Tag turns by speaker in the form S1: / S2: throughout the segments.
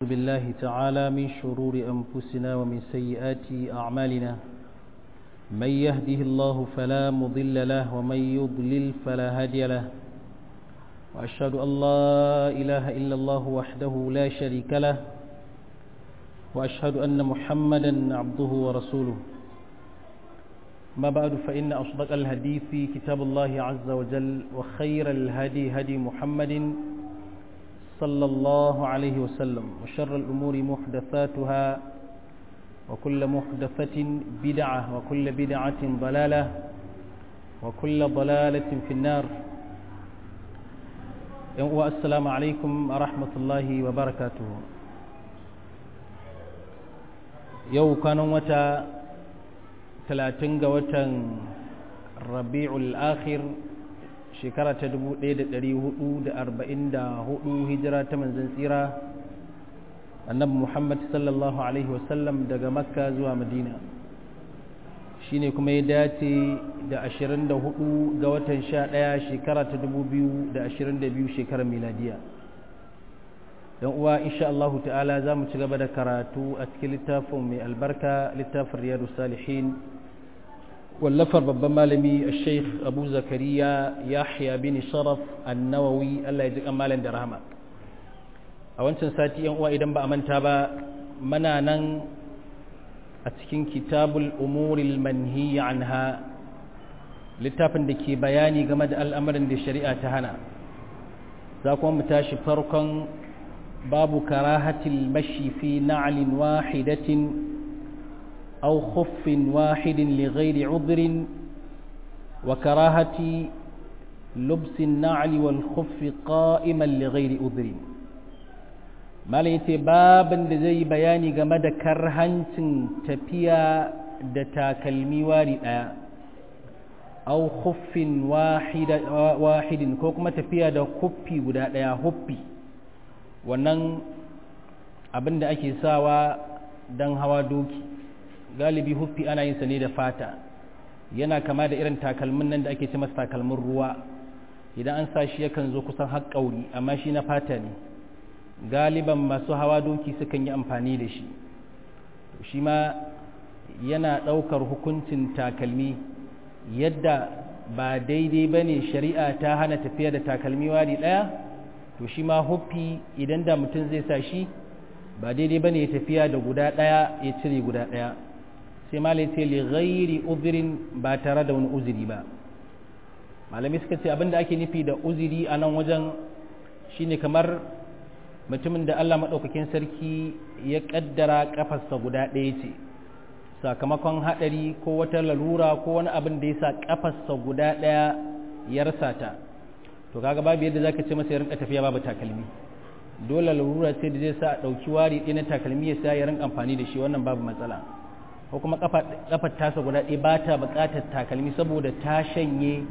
S1: بالله تعالى من شرور أنفسنا ومن سيئات أعمالنا من يهده الله فلا مضل له ومن يضلل فلا هادي له وأشهد أن لا إله إلا الله وحده لا شريك له وأشهد أن محمدا عبده ورسوله ما بعد فإن أصدق الهدي في كتاب الله عز وجل وخير الهدي هدي محمد صلى الله عليه وسلم وشر الأمور محدثاتها وكل محدثة بدعة وكل بدعة ضلالة وكل ضلالة في النار والسلام عليكم ورحمة الله وبركاته يو كانوا متى ثلاثين وتن ربيع الآخر shekara ta 1444 hijira ta manzan tsira annabi muhammad sallallahu alaihi wasallam daga makka zuwa madina shine kuma ya dace da 24 ga watan 11 shekara ta 2022 shekarar miladiya don uwa insha Allah ta'ala za mu ci gaba da karatu a cikin littafin mai albarka littafin riyadu salihin wallafar babban malami a sheikh abu zakariya yahya bin sharaf annawawi allah ya ji malam da rahama a wancan sati yan uwa idan ba a manta ba mana nan a cikin kitabul umuril manhi anha littafin da ke bayani game da al'amarin da shari'a ta hana za kuma mu tashi farkon babu karahatil mashi fi na'alin wahidatin أو خف واحد لغير عذر وكراهة لبس النعل والخف قائما لغير عذر ما ليتي بابا زي بياني جمد كرهنت تفيا دتا كلمي وارد أو خف واحد واحد كوكما تفيا دا خفي ودا دا خفي wannan abin da ake sawa don hawa doki galibi huffi ana yin sa ne da fata yana kama da irin takalmin nan da ake ce masa takalmin ruwa idan an sa shi yakan zo kusan har ƙauri amma shi na fata ne galiban masu hawa doki sukan yi amfani da shi shi ma yana ɗaukar hukuncin takalmi yadda ba daidai ba ne shari'a ta hana tafiya da takalmi wari ɗaya to shi ma huffi idan da mutum zai sa shi ba daidai ba ne ya tafiya da guda ɗaya ya cire guda ɗaya sai malai ce li ghairi uzirin ba tare da wani uziri ba malami suka ce abinda ake nufi da uziri a nan wajen shine kamar mutumin da Allah maɗaukakin sarki ya ƙaddara ƙafarsa guda ɗaya ce sakamakon haɗari ko wata lalura ko wani abin da ya sa ƙafarsa guda ɗaya ya rasa ta to kaga babu yadda zaka ce masa ya rinka tafiya babu takalmi dole lalura sai da zai sa ɗauki wari ɗaya na takalmi ya sa ya rinka amfani da shi wannan babu matsala ko kuma kafar tasa guda ɗaya ba ta buƙatar takalmi saboda ta shanye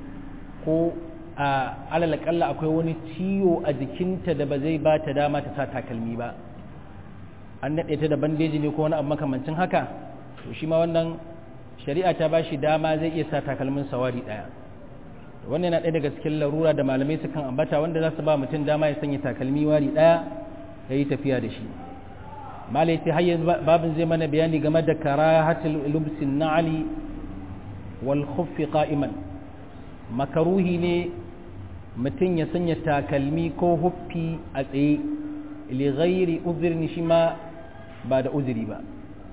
S1: ko a alalakalla akwai wani ciwo a jikinta da ba zai ba ta dama ta sa takalmi ba an naɗe ta da bandeji ne ko wani abu makamancin haka to shi ma wannan shari'a ta ba shi dama zai iya sa takalmin sawari ɗaya wannan yana ɗaya daga cikin larura da malamai sukan ambata wanda za su ba mutum dama ya sanya takalmi wari ɗaya ya yi tafiya da shi malai ce har babin zai mana bayani game da karahatul lubsin na'ali wal khuffi qa'iman makaruhi ne mutum ya sanya takalmi ko huffi a tsaye li ghairi uzrin shi ma ba da uzuri ba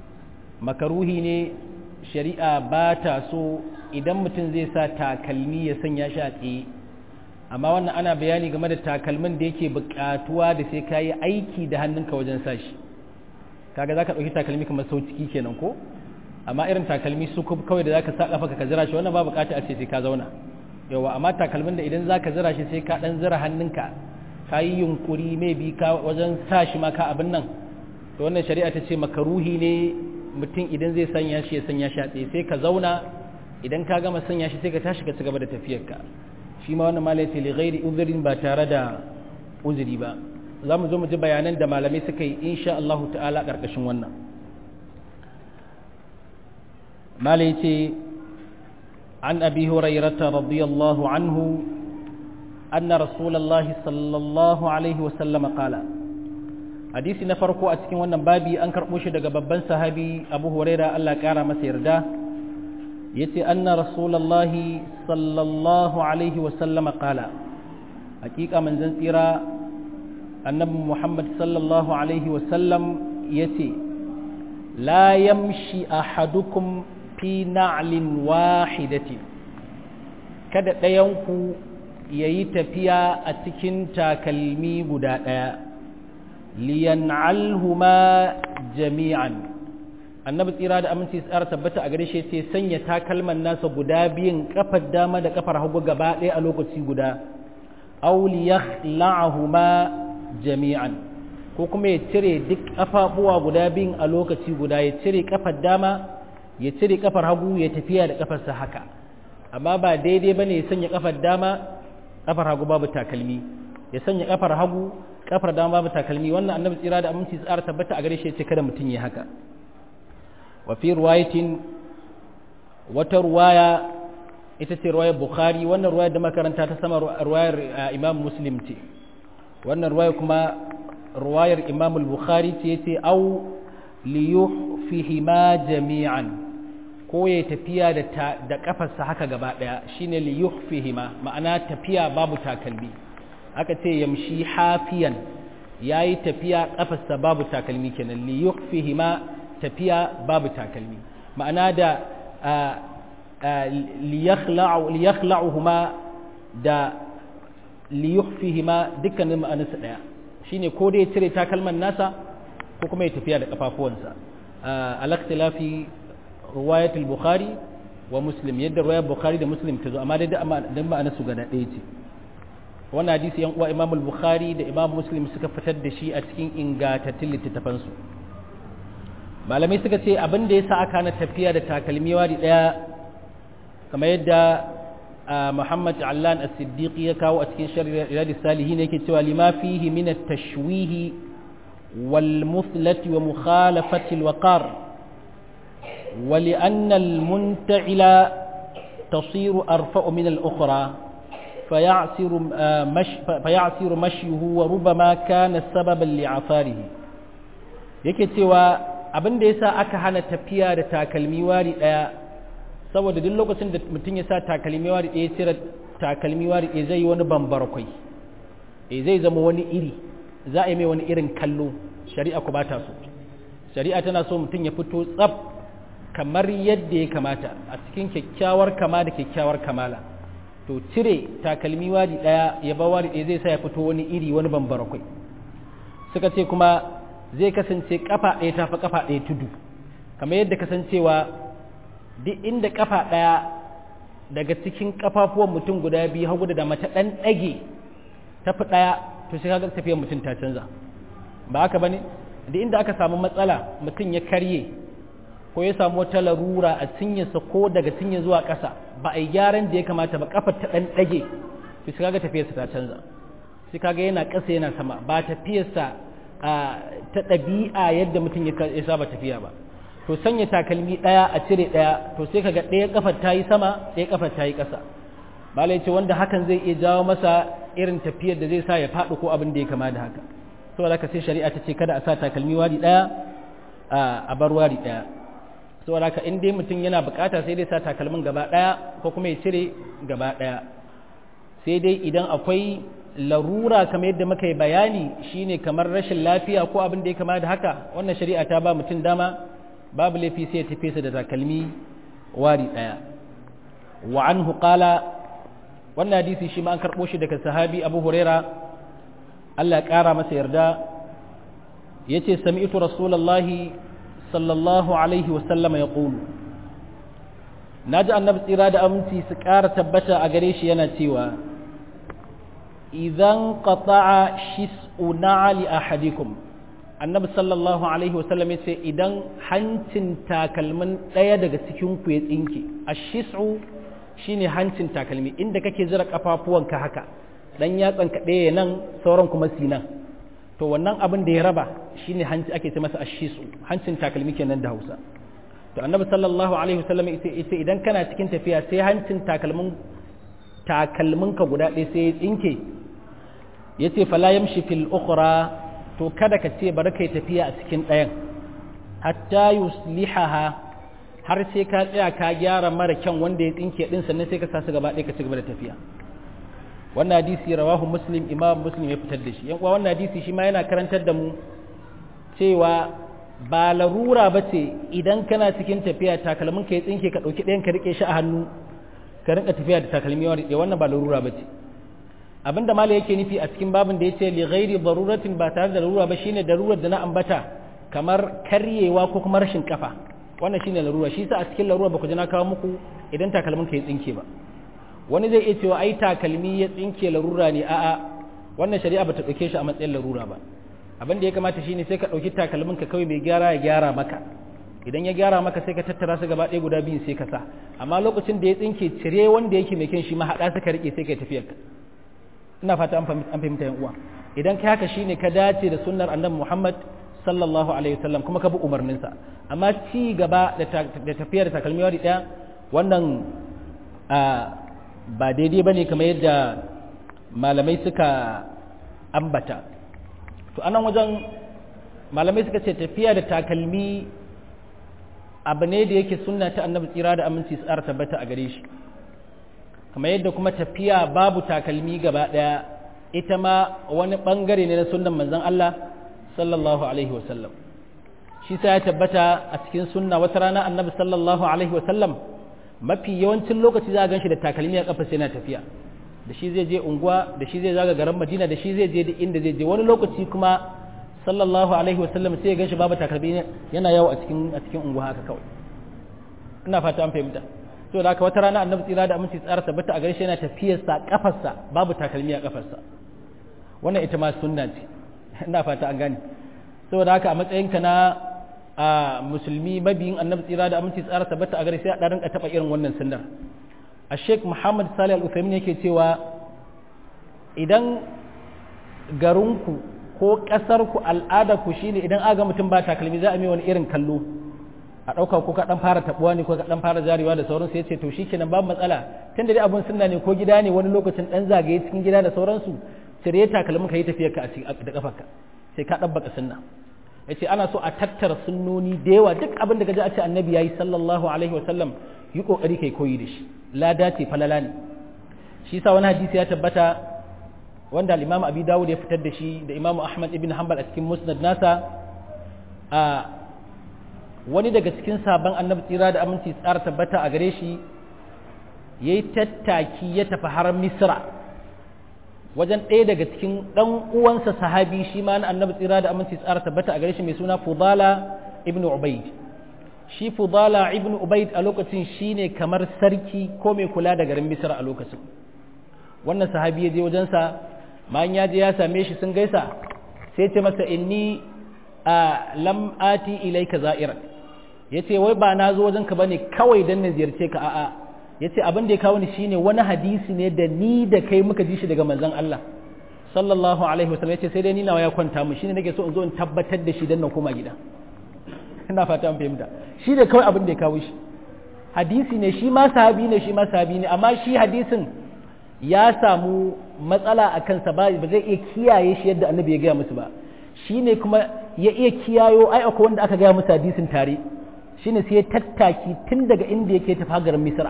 S1: makaruhi ne shari'a ba ta so idan mutum zai sa takalmi ya sanya shi a tsaye amma wannan ana bayani game da takalmin da yake buƙatuwa da sai ka yi aiki da hannunka wajen sa shi kaga zaka dauki takalmi kamar sau ciki kenan ko amma irin takalmi su kawai da zaka sa kafa ka zira shi wannan ba bukata a ce sai ka zauna yawa amma takalmin da idan zaka zira shi sai ka dan zira hannunka ka yi yunkuri mai bi ka wajen sa shi ma ka abin nan to wannan shari'a ta ce makaruhi ne mutum idan zai sanya shi ya sanya shi a tsaye sai ka zauna idan ka gama sanya shi sai ka tashi ka ci gaba da tafiyarka shi ma wannan malai ce li ghairi uzrin ba tare da uzuri ba za mu zo mu ji bayanan da malamai suka yi insha Allah ta'ala ƙarƙashin wannan malai ce an abi hurairata radiyallahu anhu أن رسول الله صلى الله عليه وسلم قال hadisi na farko a cikin wannan babi an karɓo shi daga babban sahabi abu huraira allah ƙara masa yarda ya ce anna rasulallahi sallallahu alaihi wasallama ƙala hakika manzan tsira annabi muhammad sallallahu alaihi wasallam ya ce la yamshi ahadukum fi na'lin wahidatin kada ɗayanku ya yi tafiya a cikin takalmi guda ɗaya liyan'alhuma jami'an annabi tsira da aminci tsara tabbata a gare shi ce sanya takalman nasa guda biyun kafar dama da kafar hagu gaba ɗaya a lokaci guda aw liyakhla'ahuma jami'an ko kuma ya cire duk kafafuwa guda biyun a lokaci guda ya cire kafar dama ya cire kafar hagu ya tafiya da kafarsa haka amma ba daidai bane ya sanya kafar dama kafar hagu babu takalmi ya sanya kafar hagu kafar dama babu takalmi wannan annabi tsira da aminci tsara tabbata a gare shi ce kada mutum ya haka wa fi riwayatin wata ruwaya ita ce ruwayar bukhari wannan ruwayar da makaranta ta sama ruwayar imam muslim ce wannan ruwayar kuma ruwayar imam bukhari ce yace au liyuhfihima jami'an ko ya tafiya da da kafarsa haka gaba daya shine liyuhfihima ma'ana tafiya babu takalmi aka ce yamshi hafiyan yayi tafiya kafarsa babu takalmi kenan liyuhfihima tafiya babu takalmi ma'ana da liyakhla'uhuma da liyuhfihima dukkanin ma'anarsa daya shine ko dai ya cire takalman nasa ko kuma ya tafiya da kafafuwansa al-ikhtilafi riwayatul bukhari wa muslim yadda riwayar bukhari da muslim ta zo amma dai dan ma'anarsu gada ɗaya ce wannan hadisi yan uwa imam al-bukhari da imam muslim suka fitar da shi a cikin ingantattun littattafansu malamai suka ce abin da ya sa aka na tafiya da takalmi wari daya kamar yadda muhammad allan as-siddiqi ya kawo a cikin shari'ar salihin yake cewa lima fihi min at-tashwih wal muthlati wa mukhalafati al-waqar wa li anna al-munta'ila تصير أرفع من الأخرى فيعسر, مش فيعسر مشيه وربما كان سببا لعثاره yake cewa abin da ya sa aka hana tafiya da takalmi wari ɗaya saboda duk lokacin da mutum ya sa takalmi wari ɗaya cire takalmi wari ɗaya zai yi wani bambarkwai e zai zama wani iri za a yi mai wani irin kallo shari'a ku bata so shari'a tana so mutum ya fito tsaf kamar yadda ya kamata a cikin kyakkyawar kama da kyakkyawar kamala to cire takalmi wari ɗaya ya ba wari ɗaya zai sa ya fito wani iri wani bambarkwai suka ce kuma zai kasance kafa ɗaya ta fi kafa ɗaya tudu kamar yadda kasancewa duk inda kafa ɗaya daga cikin kafafuwan mutum guda biyu hagu da dama ta ɗan ɗage ta fi ɗaya to sai kaga tafiyar mutum ta canza ba haka bane duk inda aka samu matsala mutum ya karye ko ya samu wata larura a cinyarsa ko daga cinye zuwa ƙasa ba a yi gyaran da ya kamata ba kafar ta ɗan ɗage to sai kaga tafiyarsa ta canza sai kaga yana ƙasa yana sama ba tafiyarsa ta ɗabi'a yadda mutum ya saba tafiya ba to sanya takalmi ɗaya a cire ɗaya to sai kaga ɗaya kafar ta yi sama ɗaya kafar ta yi ƙasa malai ce wanda hakan zai iya jawo masa irin tafiyar da zai sa ya faɗi ko abin da ya kama da haka saboda haka sai shari'a ta ce kada a sa takalmi wari ɗaya a bar wari ɗaya saboda haka in dai mutum yana bukata sai dai sa takalmin gaba ɗaya ko kuma ya cire gaba ɗaya sai dai idan akwai larura kamar yadda muka yi bayani shine kamar rashin lafiya ko abin da ya kama da haka wannan shari'a ta ba mutum dama babu laifi sai ya tafi sa da takalmi wari daya wa anhu qala wannan hadisi shi ma an karbo shi daga sahabi Abu Huraira Allah ya kara masa yarda yace sami'tu rasulullahi sallallahu alaihi wa sallam yaqulu naji annabi tsira da aminci su kara tabbata a gare shi yana cewa idan qata'a shis'u na'ali ahadikum annabi sallallahu alaihi wasallam yace idan hancin takalmin daya daga cikin ku ya tsinke ashis'u shine hancin takalmi inda kake zira kafafuwanka haka dan yatsan ka daya nan sauran kuma sinan to wannan abin da ya raba shine hanci ake ce masa ashisu hancin takalmi kenan da Hausa to annabi sallallahu alaihi wasallam yace idan kana cikin tafiya sai hancin takalmin takalminka guda ɗaya sai ya tsinke ya ce fala yamshi fil ukhra to kada ka ce bari kai tafiya a cikin ɗayan hatta yuslihaha har sai ka tsaya ka gyara mara kyan wanda ya tsinke din sannan sai ka sa su gaba ɗaya ka ci gaba da tafiya wannan hadisi rawahu muslim imam muslim ya fitar da shi yan uwa wannan hadisi shi ma yana karantar da mu cewa ba larura ba ce idan kana cikin tafiya takalmin ka ya tsinke ka ɗauki ɗayan ka riƙe shi a hannu ka rinka tafiya da takalmi wani wannan ba larura ba ce abinda mala yake nufi a cikin babin da ya ce li ghairi daruratin ba tare da larura ba shine darurar da na ambata kamar karyewa ko kuma rashin kafa wannan shine larura shi sa a cikin larura ba ku ji na kawo muku idan takalmin ka ya tsinke ba wani zai iya cewa ai takalmi ya tsinke larura ne a'a wannan shari'a ba ta ɗauke shi a matsayin larura ba abin da ya kamata shine sai ka ɗauki takalmin ka kawai mai gyara ya gyara maka idan ya gyara maka sai ka tattara su gaba ɗaya guda biyun sai ka sa amma lokacin da ya tsinke cire wanda yake mai kyan shi ma haɗa suka riƙe sai ka tafiyar ka ina fata an fahimta yan uwa idan ka haka shine ka dace da sunnar annabi Muhammad sallallahu alaihi wasallam kuma ka bi umarninsa amma ci gaba da tafiyar da takalmi wari ɗaya wannan ba daidai bane kamar yadda malamai suka ambata to anan wajen malamai suka ce tafiya da takalmi abu ne da yake sunna ta annabi tsira da aminci tsara tabbata a gare shi kamar yadda kuma tafiya babu takalmi gaba daya ita ma wani bangare ne na sunnan manzon Allah sallallahu alaihi wasallam shi sai ya tabbata a cikin sunna wata rana annabi sallallahu alaihi wasallam mafi yawancin lokaci za a gan shi da takalmi a kafa sai na tafiya da shi zai je unguwa da shi zai zaga garin madina da shi zai je da inda zai je wani lokaci kuma sallallahu alaihi wasallam sai ya ganshi babu takalmi yana yawo a cikin a cikin unguwa haka kawai ina fata an fahimta to da haka wata rana annabi tsira da aminci tsara tabbata a garshe yana tafiyar sa kafarsa babu takalmi a kafarsa wannan ita ma sunna ce ina fata an gane saboda haka a matsayinka na a musulmi mabiyin annabi tsira da aminci tsara tabbata a gare sai a ɗarin ka taɓa irin wannan sunnar a sheik muhammad salih al-uthaymin yake cewa idan garinku ko ƙasarku al'adarku shine idan aga mutum ba takalmi za a mai wani irin kallo a ɗauka ko ka ɗan fara taɓuwa ne ko ka ɗan fara jarewa da sauransu ya ce to shikenan babu matsala tun da dai abun sunna ne ko gida ne wani lokacin ɗan zagaye cikin gida da sauransu cire takalmin ka yi tafiyar ka da ƙafarka sai ka ɗabbaka sunna ya ce ana so a tattara sunnoni da yawa duk abin da ka ji a ce annabi ya yi sallallahu alaihi wa sallam yi ƙoƙari kai koyi da shi lada ce falala ne shi sa wani hadisi ya tabbata wanda al-imam abi dawud ya fitar da shi da imam ahmad ibn hanbal a cikin musnad nasa a wani daga cikin sabon annabi tsira da aminci tsara tabbata a gare shi yayi tattaki ya tafi har misra wajen ɗaya daga cikin ɗan uwansa sahabi shi ma na annabi tsira da aminci tsara tabbata a gare shi mai suna fudala ibn ubaid shi fudala ibn ubaid a lokacin shine kamar sarki ko mai kula da garin misra a lokacin wannan sahabi ya je wajensa bayan ya je ya same shi sun gaisa sai ce masa inni a lam ati ilaika za'ira yace wai ba na zo wajenka bane kawai dan na ziyarce ka a'a yace abin da ya kawo ni shine wani hadisi ne da ni da kai muka ji shi daga manzon Allah sallallahu alaihi wasallam yace sai dai ni nawa ya kwanta mu shine nake so in zo in tabbatar da shi dan na koma gida ina fata an fahimta shi da kawai abin da ya kawo shi hadisi ne shi ma sahabi ne shi ma sahabi ne amma shi hadisin ya samu matsala a kansa ba zai iya kiyaye shi yadda annabi ya gaya musu ba shi ne kuma ya iya kiyayo ai akwai wanda aka gaya musu hadisin tare shi ne sai ya tattaki tun daga inda yake tafi hagarin misra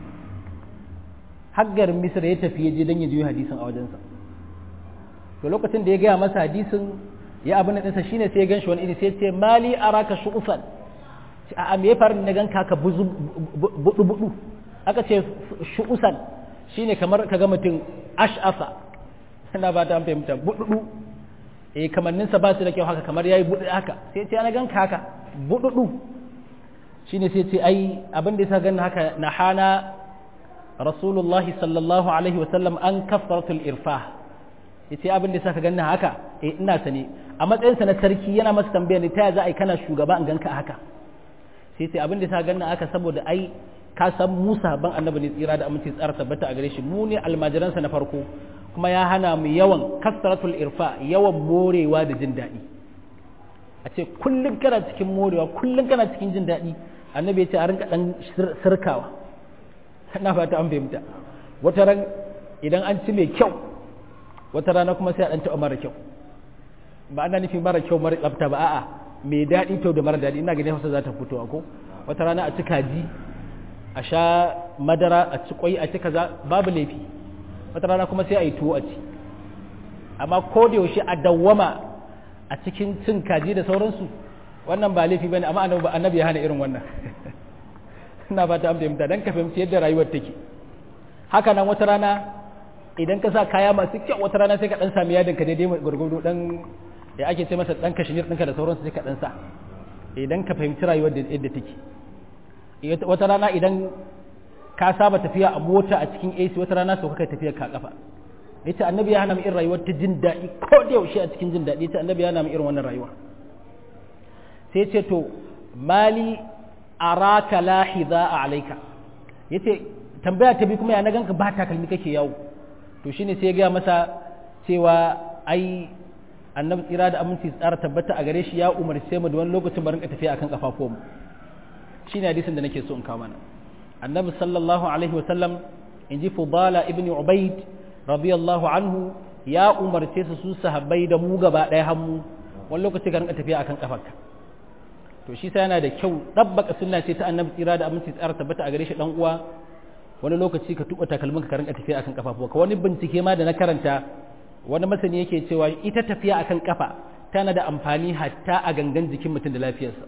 S1: hagarin misra ya tafi ya je don ya juyo hadisin a wajensa to lokacin da ya gaya masa hadisin ya abin ɗinsa shi ne sai ya gan shi wani iri sai ce mali araka shu'usan a me ya faru na gan ka budu budu aka ce shu'usan shine kamar ka ga mutum ash'asa ina ba ta fahimta bududu eh kamanninsa ba su da kyau haka kamar yayi budu haka sai ce ana ganka haka bududu shine sai ce ai abin da yasa ganna haka na hana rasulullahi sallallahu alaihi wa sallam an kafaratul irfah yace abin da yasa ka ganna haka eh ina sane a matsayinsa na sarki yana masa tambaya ne ta za a yi kana shugaba in ganka haka sai ce abin da yasa ganna haka saboda ai ka san Musa ban annabi ne tsira da aminci tsara tabbata a gare shi mu ne almajiransa na farko kuma ya hana mu yawan kasratul irfa yawan morewa da jin daɗi a ce kullum kana cikin morewa kullum kana cikin jin daɗi annabi ya ce a rinka ɗan sirkawa na fata an fahimta wata ran idan an ci mai kyau wata rana kuma sai a ɗan taɓa mara kyau ba ana nufin mara kyau mara tsafta ba a'a mai daɗi kyau da mara daɗi ina ganin hausa za ta fito ko wata rana a ci kaji a sha madara a ci kwai a ci kaza babu laifi wata rana kuma sai a yi tuwo a ci amma ko da yaushe a dawwama a cikin cin kaji da sauransu wannan ba laifi bane amma annabi ya hana irin wannan ina fata an fahimta dan ka fahimci yadda rayuwar take haka nan wata rana idan ka sa kaya masu kyau wata rana sai ka dan sami yadin ka daidai gurgudu dan ya ake ce masa dan kashmir ɗinka da sauransu sai ka dan sa idan ka fahimci rayuwar da yadda take wata rana idan ka saba tafiya a mota a cikin AC wata rana sau kai tafiya ka kafa yace annabi ya hana mu irin rayuwar ta jin daɗi ko da yaushe a cikin jin daɗi yace annabi ya hana mu irin wannan rayuwa sai ce to mali araka lahiza a alaika yace tambaya ta bi kuma ya na ganka ba takalmi kake yawo to shine sai ya gaya masa cewa ai annabi tsira da aminci tsara tabbata a gare shi ya umarce mu da wani lokacin barin ka tafiya akan kafafuwan mu shine hadisin da nake so in kawo mana annabi sallallahu alaihi wasallam in ji fudala ibn ubaid radiyallahu anhu ya umarce su su sahabbai da mu gaba ɗaya hannu wani lokaci ka rinka tafiya akan kafarka to shi sai yana da kyau dabbaka sunna ce ta annabi tsira da aminci tsara tabbata a gare shi dan uwa wani lokaci ka tuba takalmin ka rinka tafiya akan kafafuwa ka wani bincike ma da na karanta wani masani yake cewa ita tafiya akan kafa tana da amfani hatta a gangan jikin mutum da lafiyarsa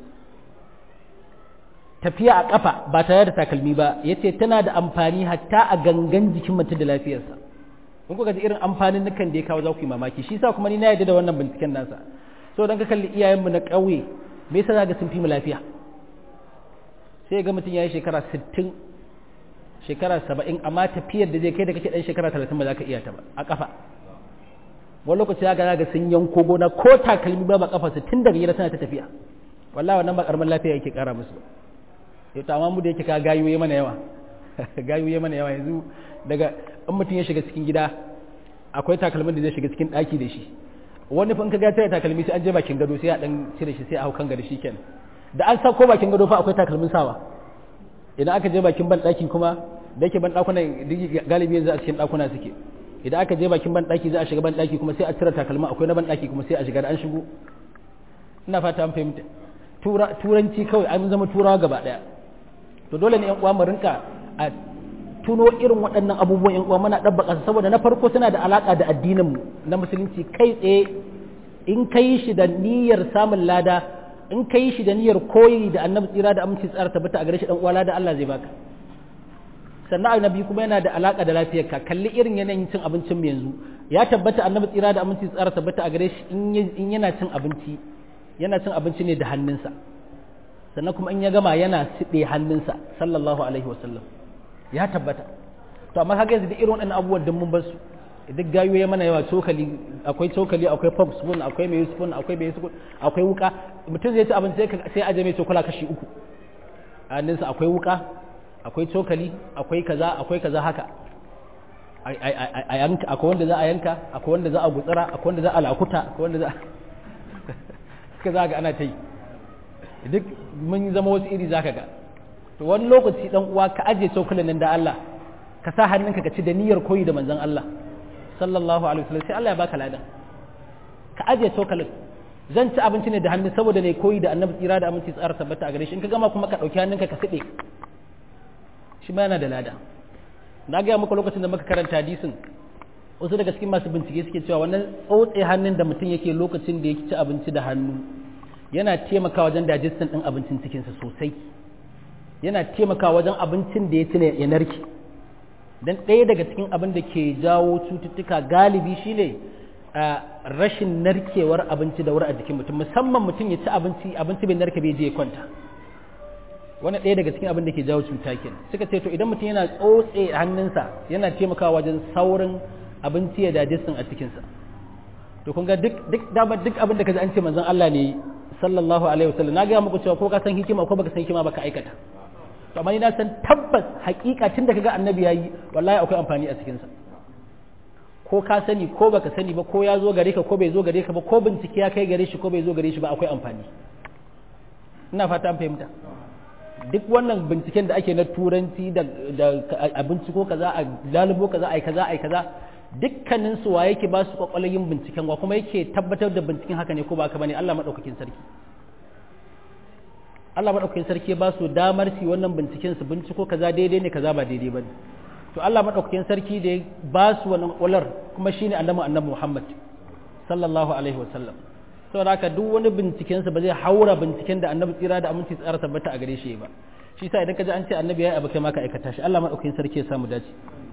S1: tafiya a kafa ba tare da takalmi ba yace tana da amfani hatta a gangan jikin mutum da lafiyarsa in kuka ji irin amfanin nukan da ya kawo za ku yi mamaki shi sa kuma ni na yarda da wannan binciken nasa so dan ka kalli iyayenmu na ƙauye me yasa zaka sun fi mu lafiya sai ga mutum ya yi shekara 60 shekara 70 amma tafiyar da zai kai da kake dan shekara 30 ba za ka iya ta ba a kafa wani lokaci za ga sun yanko gona ko takalmi ba ba kafa su tun daga gida tana ta tafiya wallahi wannan ba karamin lafiya yake kara musu yau to amma mu da yake ka gayoye mana yawa gayoye mana yawa yanzu daga in mutum ya shiga cikin gida akwai takalmin da zai shiga cikin daki da shi wani fa in ka ga tare takalmi sai an je bakin gado sai a dan cire shi sai a hau kan gado shikenan da an sako bakin gado fa akwai takalmin sawa idan aka je bakin ban daki kuma da yake ban dakunan galibi yanzu a cikin dakuna suke idan aka je bakin ban daki za a shiga ban daki kuma sai a cire takalma akwai na ban daki kuma sai a shiga da an shigo ina fata an fahimta turanci kawai an zama turawa gaba daya to dole ne yan uwa mu rinka a tuno irin waɗannan abubuwan yan uwa muna dabbaka su saboda na farko suna da alaka da addinin mu na musulunci kai tsaye in kai shi da niyyar samun lada in kai shi da niyyar koyi da annabi tsira da aminci tsara tabbata a gare shi dan uwa lada Allah zai baka sannan annabi kuma yana da alaka da lafiyarka kalli irin yanayin cin abincin mu yanzu ya tabbata annabi tsira da aminci tsara tabbata a gare shi in yana cin abinci yana cin abinci ne da hannunsa sannan kuma in ya gama yana siɗe hannunsa sallallahu alaihi wasallam ya tabbata to amma kaga yanzu da irin waɗannan abubuwan da mun bar su duk gayo ya mana yawa cokali akwai cokali akwai pop spoon akwai mai spoon akwai mai spoon akwai wuka mutum zai ci abinci sai aje mai cokala kashi uku a hannunsa akwai wuka akwai cokali akwai kaza akwai kaza haka a yanka akwai wanda za a yanka akwai wanda za a gutsara akwai wanda za a lakuta akwai wanda za suka za ga ana ta yi duk mun zama wasu iri za ka ga to wani lokaci dan uwa ka aje cokalin nan da Allah ka sa hannunka ka ci da niyyar koyi da manzon Allah sallallahu alaihi wasallam sai Allah ya baka ladan ka aje cokalin zan ci abinci ne da hannu saboda ne koyi da annabi tsira da aminci tsara tabbata a gare shi in ka gama kuma ka dauki hannunka ka side shi ma yana da lada na gaya maka lokacin da muka karanta hadisin wasu daga cikin masu bincike suke cewa wannan tsotse hannun da mutum yake lokacin da yake ci abinci da hannu yana taimakawa wajen digestion din abincin cikinsa sosai yana taimakawa wajen abincin da ya ci ne ya narke dan ɗaya daga cikin abin da ke jawo cututtuka galibi shine a rashin narkewar abinci da wuri a jikin mutum musamman mutum ya ci abinci abinci bai narke bai je ya kwanta wani ɗaya daga cikin abin da ke jawo cuta kenan suka ce to idan mutum yana tsotse hannunsa yana taimakawa wajen saurin abinci ya digestion a cikinsa to kun ga duk duk dama duk abin da kaji an ce manzon Allah ne sallallahu alaihi wasallam na ga muku cewa ko ka san hikima ko baka san hikima baka aikata to amma ni na san tabbas hakika tun da kaga annabi yayi wallahi akwai amfani a cikin sa ko ka sani ko baka sani ba ko ya zo gare ka ko bai zo gare ka ba ko bincike ya kai gare shi ko bai zo gare shi ba akwai amfani ina fata an fahimta duk wannan binciken da ake na turanci da abinci ko kaza a lalubo kaza ai kaza ai kaza dukkanin su wa yake ba su kwakwalwar yin binciken wa kuma yake tabbatar da binciken haka ne ko ba haka bane Allah madaukakin sarki Allah madaukakin sarki ba su damar su wannan binciken su binciko kaza daidai ne kaza ba daidai bane to Allah madaukakin sarki da ya ba su wannan kwakwalwar kuma shine annabi annabi Muhammad sallallahu alaihi wasallam saboda haka duk wani binciken sa ba zai haura binciken da annabi tsira da aminci tsara tabbata a gare shi ba shi sa idan ka ji an ce annabi ya yi abu kai ma ka aikata shi Allah madaukakin sarki ya samu dace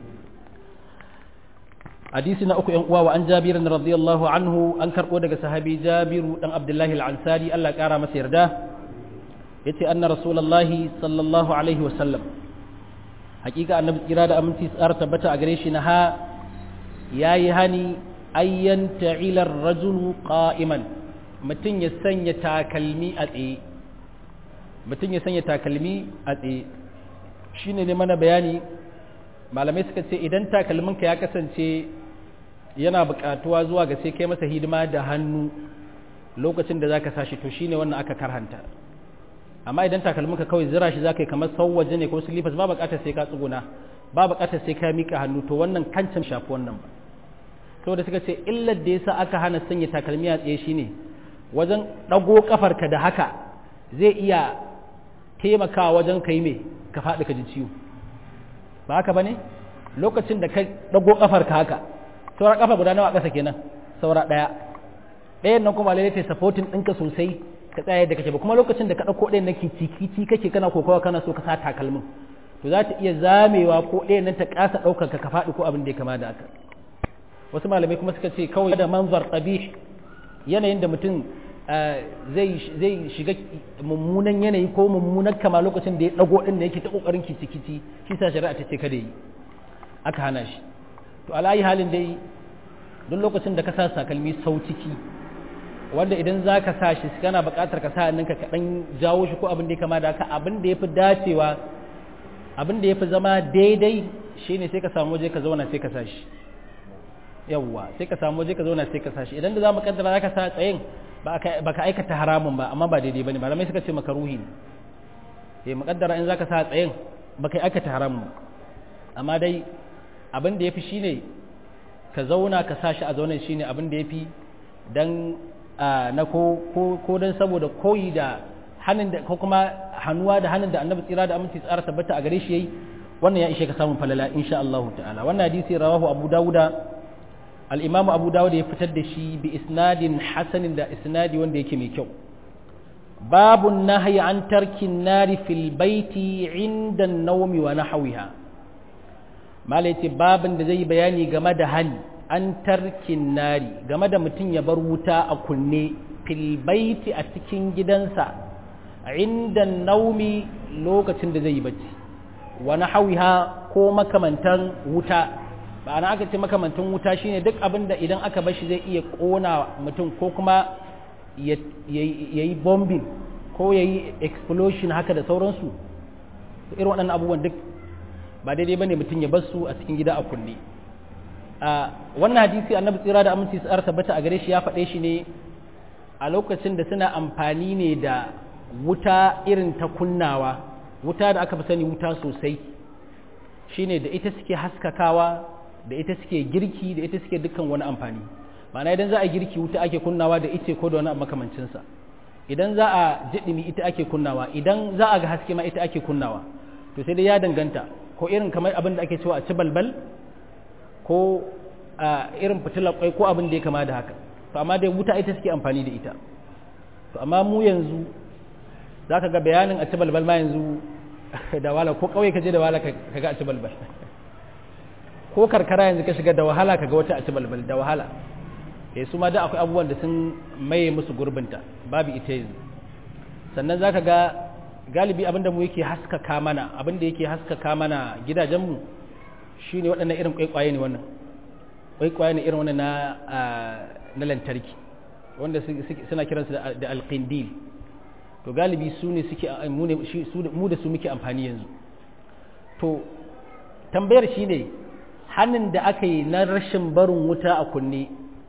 S1: hadisi na uku yan uwa wa an jabir radiyallahu anhu an karbo daga sahabi jabiru dan abdullahi al-ansari Allah ya kara masa yarda yace anna rasulullahi sallallahu alaihi wa sallam hakika annabi tsira da aminci tsara tabbata a gare shi na ha yayi hani ayyan ta'ilar rajulu qa'iman mutum ya sanya takalmi a tsaye mutum ya sanya takalmi a tsaye shine ne mana bayani malamai suka ce idan takalminka ya kasance yana buƙatuwa zuwa ga sai kai masa hidima da hannu lokacin da zaka sashi to shine wannan aka karhanta amma idan takalminka kawai zira shi zaka yi kamar sauwaje ne ko slippers ba buƙatar sai ka tsuguna ba buƙatar sai ka mika hannu to wannan kancan shafi wannan ba saboda suka ce illar da yasa aka hana sanya takalmi a tsaye shine wajen ɗago kafarka da haka zai iya taimakawa wajen kai me ka faɗi ka ji ciwo ba haka bane lokacin da ka ɗago kafarka haka saura kafa guda nawa ƙasa kenan saura ɗaya ɗayan nan kuma lalle ta supporting ɗinka sosai ka tsaya da kake ba kuma lokacin da ka ɗauko ɗayan nan kici kake kana kokawa kana so ka sa takalmin to za ta iya zamewa ko ɗayan nan ta ƙasa ɗaukar ka ka faɗi ko abin da ya kama da haka wasu malamai kuma suka ce kawai da manzar qabih yanayin da mutum zai shiga mummunan yanayi ko mummunan kama lokacin da ya dago din da yake ta kokarin kici-kici shi sa shari'a ta ce kada yi aka hana shi to alayi halin dai duk lokacin da ka sa sakalmi sau ciki wanda idan za ka sa shi kana buƙatar ka sa hannunka ka ɗan jawo shi ko abin da ya kama da haka abin da ya fi dacewa abin da ya fi zama daidai shine sai ka samu waje ka zauna sai ka sa shi yawwa sai ka samu waje ka zauna sai ka sa shi idan da za mu kaddara za ka sa tsayin ba ka aikata haramun ba amma ba daidai ba ne malamai suka ce maka ruhi ne sai muƙaddara in za ka sa tsayin ba ka aikata haramun amma dai abin da ya fi shi ne ka zauna ka sa shi a zaunan shi ne abin da ya fi don na ko don saboda koyi da hannun da ko kuma hannuwa da hannun da annabi tsira da aminci tsara tabbata a gare shi yayi wannan ya ishe ka samun falala insha Allah ta'ala wannan hadisi rawahu abu dawuda al'imamu abu dawud ya fitar da shi bi isnadin hasanin da isnadi wanda yake mai kyau babun nahyi an tarkin nari fil baiti inda naumi wa nahawiha mala yace babin da zai bayani game da hani an tarkin nari game da mutum ya bar wuta a kunne fil baiti a cikin gidansa inda naumi lokacin da zai yi bacci wa nahawiha ko makamantan wuta ba ana aka ce makamantin wuta shine duk abin da idan aka bar shi zai iya kona mutum ko kuma ya yi bombing ko ya yi explosion haka da sauransu irin waɗannan abubuwan duk ba daidai ba ne mutum ya bar su a cikin gida a kunne a wannan hadisi annabi tsira da aminci su tabbata a gare shi ya faɗe shi ne a lokacin da suna amfani ne da wuta irin ta kunnawa wuta da aka fi sani wuta sosai shine da ita suke haskakawa da ita suke girki da ita suke dukkan wani amfani ma'ana idan za a girki wuta ake kunnawa da ice ko da wani makamancinsa idan za a jiɗimi ita ake kunnawa idan za a ga haske ma ita ake kunnawa to sai dai ya danganta ko irin kamar abin da ake cewa a ci balbal ko a irin fitilar kwai ko abin da ya kama da haka to amma dai wuta ita suke amfani da ita to amma mu yanzu za ka ga bayanin a ci balbal ma yanzu da wala ko kawai ka je da wala ka ga a ci balbal ko karkara yanzu ka shiga da wahala ka ga wata a ci balbal da wahala eh su ma da akwai abubuwan da sun maye musu gurbinta babu ita yanzu sannan za ka ga galibi abinda mu yake haskaka mana abinda yake haskaka mana gidajenmu shi ne waɗannan irin kwaikwaye ne wannan kwaikwaye ne irin wannan na lantarki wanda suna kiransu da alƙindil to galibi su ne suke mu da su muke amfani yanzu to tambayar shi ne hannun da aka yi na rashin barin wuta a kunne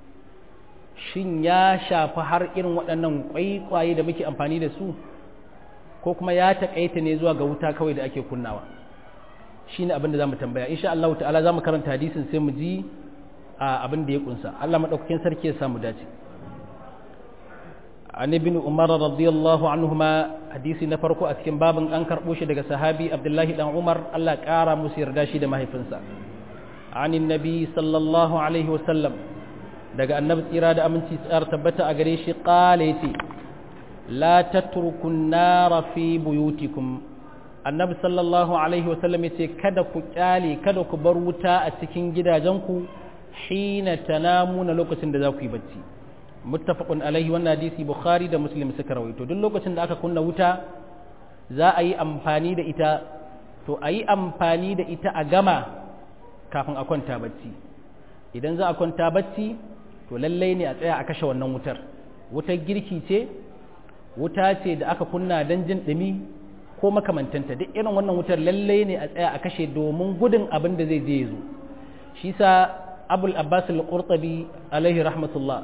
S1: shin ya shafi har irin waɗannan kwaikwaye da muke amfani da su ko kuma ya taƙaita ne zuwa ga wuta kawai da ake kunnawa shi ne abin da za mu tambaya insha Allah ta'ala za mu karanta hadisin sai mu ji abin da ya kunsa Allah madaukakin sarki ya samu dace an ibn umar radiyallahu anhuma hadisi na farko a cikin babin an karbo shi daga sahabi abdullahi dan umar Allah kara musu yarda shi da mahaifinsa anin nabi sallallahu alaihi wasallam daga annabi tsira da aminci tsar tabbata a gare shi qala yace la tatruku an-nara fi buyutikum annabi sallallahu alaihi wasallam yace kada ku kyale kada ku bar wuta a cikin gidajenku hina tanamuna lokacin da za ku yi bacci muttafaqun alaihi wannan hadisi bukhari da muslim suka rawaito duk lokacin da aka kunna wuta za a yi amfani da ita to a yi amfani da ita a gama kafin a kwanta bacci idan za a kwanta bacci to lallai ne a tsaya a kashe wannan wutar wutar girki ce wuta ce da aka kunna don jin ɗumi ko makamantanta duk irin wannan wutar lallai ne a tsaya a kashe domin gudun abin da zai je zo shi sa abul abbas al-qurtabi alaihi rahmatullah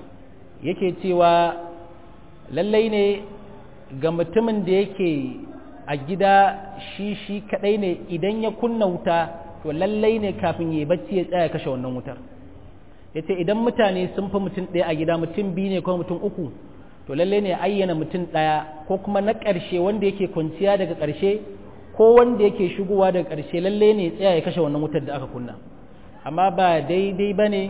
S1: yake cewa lallai ne ga mutumin da yake a gida shi shi kadai ne idan ya kunna wuta to lallai ne kafin ya bacci ya tsaya kashe wannan wutar yace idan mutane sun fi mutum ɗaya a gida mutum biyu ne ko mutum uku to lallai ne ayyana mutum ɗaya ko kuma na ƙarshe wanda yake kwanciya daga ƙarshe ko wanda yake shigowa daga ƙarshe lallai ne tsaya ya kashe wannan wutar da aka kunna amma ba daidai ba ne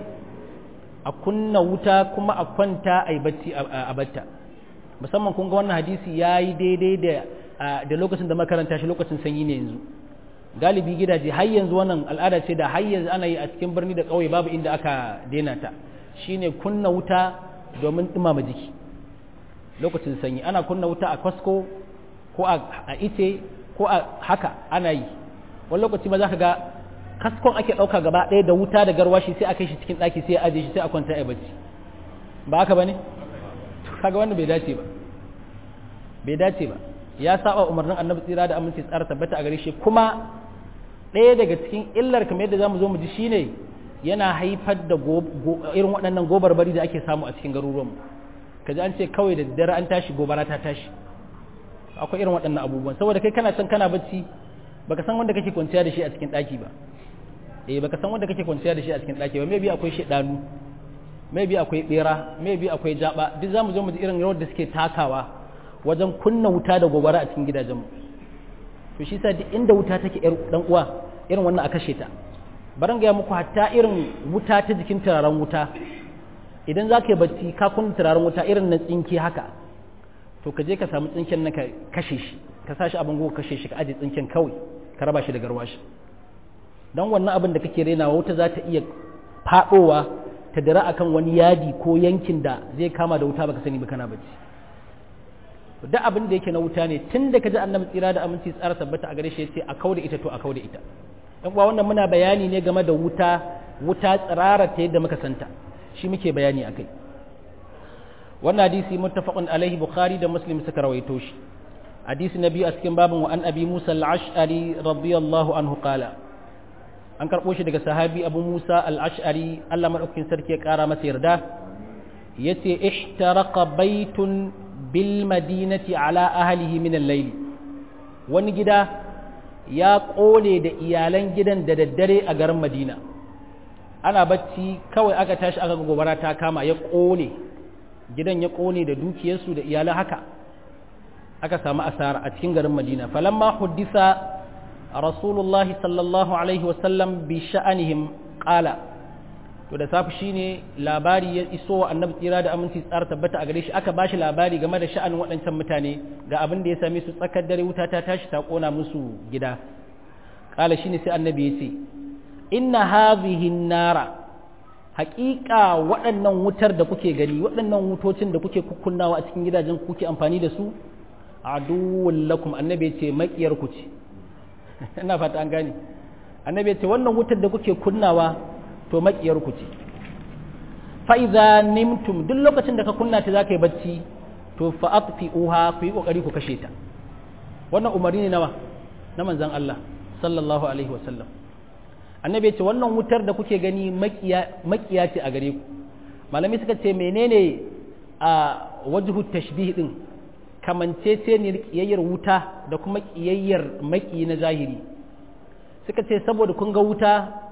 S1: a kunna wuta kuma a kwanta a yi bacci a batta musamman kun ga wannan hadisi ya yi daidai da lokacin da makaranta shi lokacin sanyi ne yanzu galibi gidaje har yanzu wannan al'ada ce da har yanzu ana yi a cikin birni da ƙauye babu inda aka daina ta shine kunna wuta domin ɗumama jiki lokacin sanyi ana kunna wuta a kwasko ko a ice ko a haka ana yi wani lokaci ma za ka ga kaskon ake ɗauka gaba ɗaya da wuta da garwashi sai a kai shi cikin ɗaki sai a aje shi sai a kwanta a bacci ba haka ba ne kaga wanda bai dace ba bai dace ba ya saba umarnin annabi tsira da aminci tsara tabbata a gare shi kuma ɗaya daga cikin illar kamar yadda zamu zo mu ji shine yana haifar da irin waɗannan gobar bari da ake samu a cikin garuruwanmu kaji an ce kawai da dare an tashi gobara ta tashi akwai irin waɗannan abubuwan saboda kai kana can kana bacci baka san wanda kake kwanciya da shi a cikin ɗaki ba eh baka san wanda kake kwanciya da shi a cikin ɗaki ba maybe akwai shedanu maybe akwai bera maybe akwai jaba duk zamu zo mu ji irin rawar da suke takawa wajen kunna wuta da gobara a cikin gidajenmu to shi sa duk inda wuta take yar dan uwa irin wannan a kashe ta baran ga muku hatta irin wuta ta jikin turaren wuta idan za ka yi bacci ka kunna turaren wuta irin na tsinke haka to ka je ka samu tsinken nan ka kashe shi ka sa shi abin goga kashe shi ka aje tsinken kawai ka raba shi da garwashi don wannan abin da kake renawa wuta za ta iya faɗowa ta dira akan wani yadi ko yankin da zai kama da wuta baka sani ba kana bacci duk abin da yake na wuta ne tun da ka ji annabi tsira da aminci tsara tabbata a gare shi yace a kauda ita to a kauda ita dan uwa wannan muna bayani ne game da wuta wuta tsirara ta yadda muka santa shi muke bayani akai wannan hadisi muttafaqun alaihi bukhari da muslim suka rawaito shi hadisi nabi a cikin babin wa an abi musa al-ash'ari radiyallahu anhu qala an karbo shi daga sahabi abu musa al-ash'ari Allah madaukakin sarki ya kara masa yarda yace ihtaraqa baitun bil madinati ala ahlihi min al-layl wani gida ya kone da iyalan gidan da daddare a garin madina ana bacci kawai aka tashi aka gobara ta kama ya kone gidan ya kone da dukiyarsu da iyalan haka aka samu asara a cikin garin madina falamma huddisa rasulullahi sallallahu alaihi wasallam bi sha'anihim qala to da safi shine labari ya iso wa annabi tsira da aminci tsara tabbata a gare shi aka bashi labari game da sha'anin waɗancan mutane ga abin da ya same su tsakar dare wuta ta tashi ta kona musu gida qala shine sai annabi ya ce inna hadhihi nara haƙiƙa waɗannan wutar da kuke gani waɗannan wutocin da kuke kukkunnawa a cikin gidajen kuke amfani da su aduwwun lakum annabi ya ce maƙiyar ku ce ina fata an gane annabi ya ce wannan wutar da kuke kunnawa to maƙiyar ku ce fa idza nimtum duk lokacin da ka kunna ta zaka yi bacci to fa atfi'uha ku yi kokari ku kashe ta wannan umarni ne nawa na manzon Allah sallallahu alaihi wa sallam annabi ya ce wannan wutar da kuke gani maƙiya ce a gare ku malami suka ce menene a wajhu tashbih din kamanceceniyar ƙiyayyar wuta da kuma ƙiyayyar maƙi na zahiri suka ce saboda kun ga wuta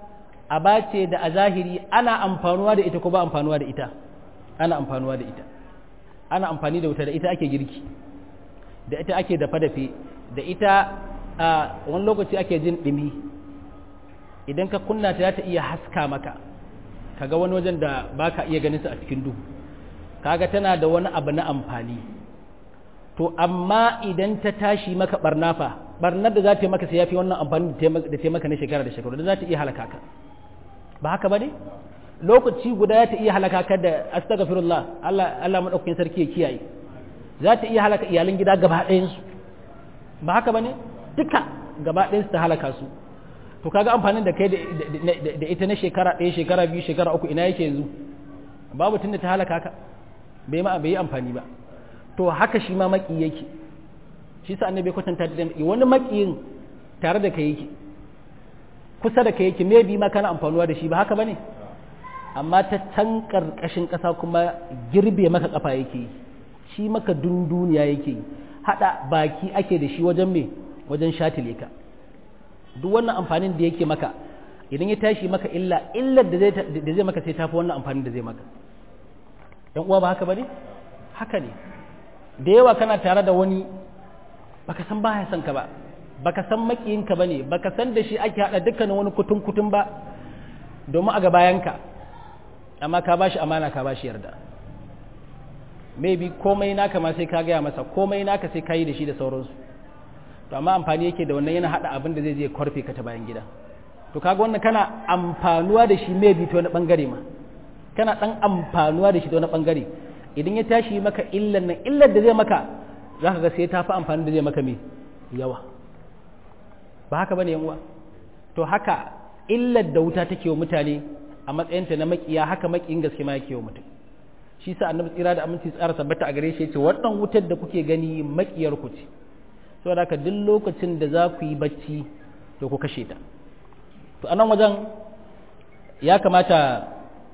S1: aba ce da a zahiri ana amfanuwa da ita ko ba amfanuwa da ita ana amfanuwa da ita ana amfani da wuta da ita ake girki da ita ake dafa-dafe da ita a wani lokaci ake jin ɗumi idan ka kunna ta ta iya haska maka kaga wani wajen da ba ka iya ganin su a cikin duhu kaga tana da wani abu na amfani to amma idan ta tashi maka barna fa barnar da za ta yi maka sai ya fi wannan amfani da ta maka na shekara da shekaru da za ta iya halaka ka ba haka ba ne lokaci guda ya ta iya halaka ka da astaghfirullah Allah Allah madaukakin sarki ya kiyaye za ta iya halaka iyalan gida gaba ɗayan su ba haka ba ne duka gaba ɗayan su ta halaka su to kaga amfanin da kai da ita na shekara ɗaya shekara biyu shekara uku ina yake yanzu babu tunda ta halaka ka bai ma bai yi amfani ba to haka shi ma maki yake shi sa annabi kwatanta da wani makiyin tare da kai yake kusa da kai yake me bi ma kana amfanuwa da shi ba haka bane amma ta can karkashin kasa kuma girbe maka kafa yake yi shi maka dunduniya yake yi hada baki ake da shi wajen me wajen shatile ka duk wannan amfanin da yake maka idan ya tashi maka illa illar da zai da zai maka sai tafi wannan amfanin da zai maka yan uwa ba haka bane haka ne da yawa kana tare da wani baka san baya son ka ba baka san makiyinka bane baka san da shi ake hada dukkanin wani kutun kutun ba domin a ga bayanka amma ka bashi amana ka bashi yarda maybe komai naka ma sai ka gaya masa komai naka sai ka yi da shi da sauransu to amma amfani yake da wannan yana hada abin da zai je kwarfe ka ta bayan gida to kaga wannan kana amfanuwa da shi maybe ta wani bangare ma kana dan amfanuwa da shi ta wani bangare idan ya tashi maka illan nan illar da zai maka za ka ga sai ta fi amfani da zai maka mai yawa ba haka bane uwa to haka illar da wuta take wa mutane a matsayinta na makiya haka makiyin gaske ma yake wa mutum shi sa annabi tsira da aminci tsara tabbata a gare shi yace wannan wutar da kuke gani makiyar ku ce saboda haka duk lokacin da za ku yi bacci to ku kashe ta to anan wajen ya kamata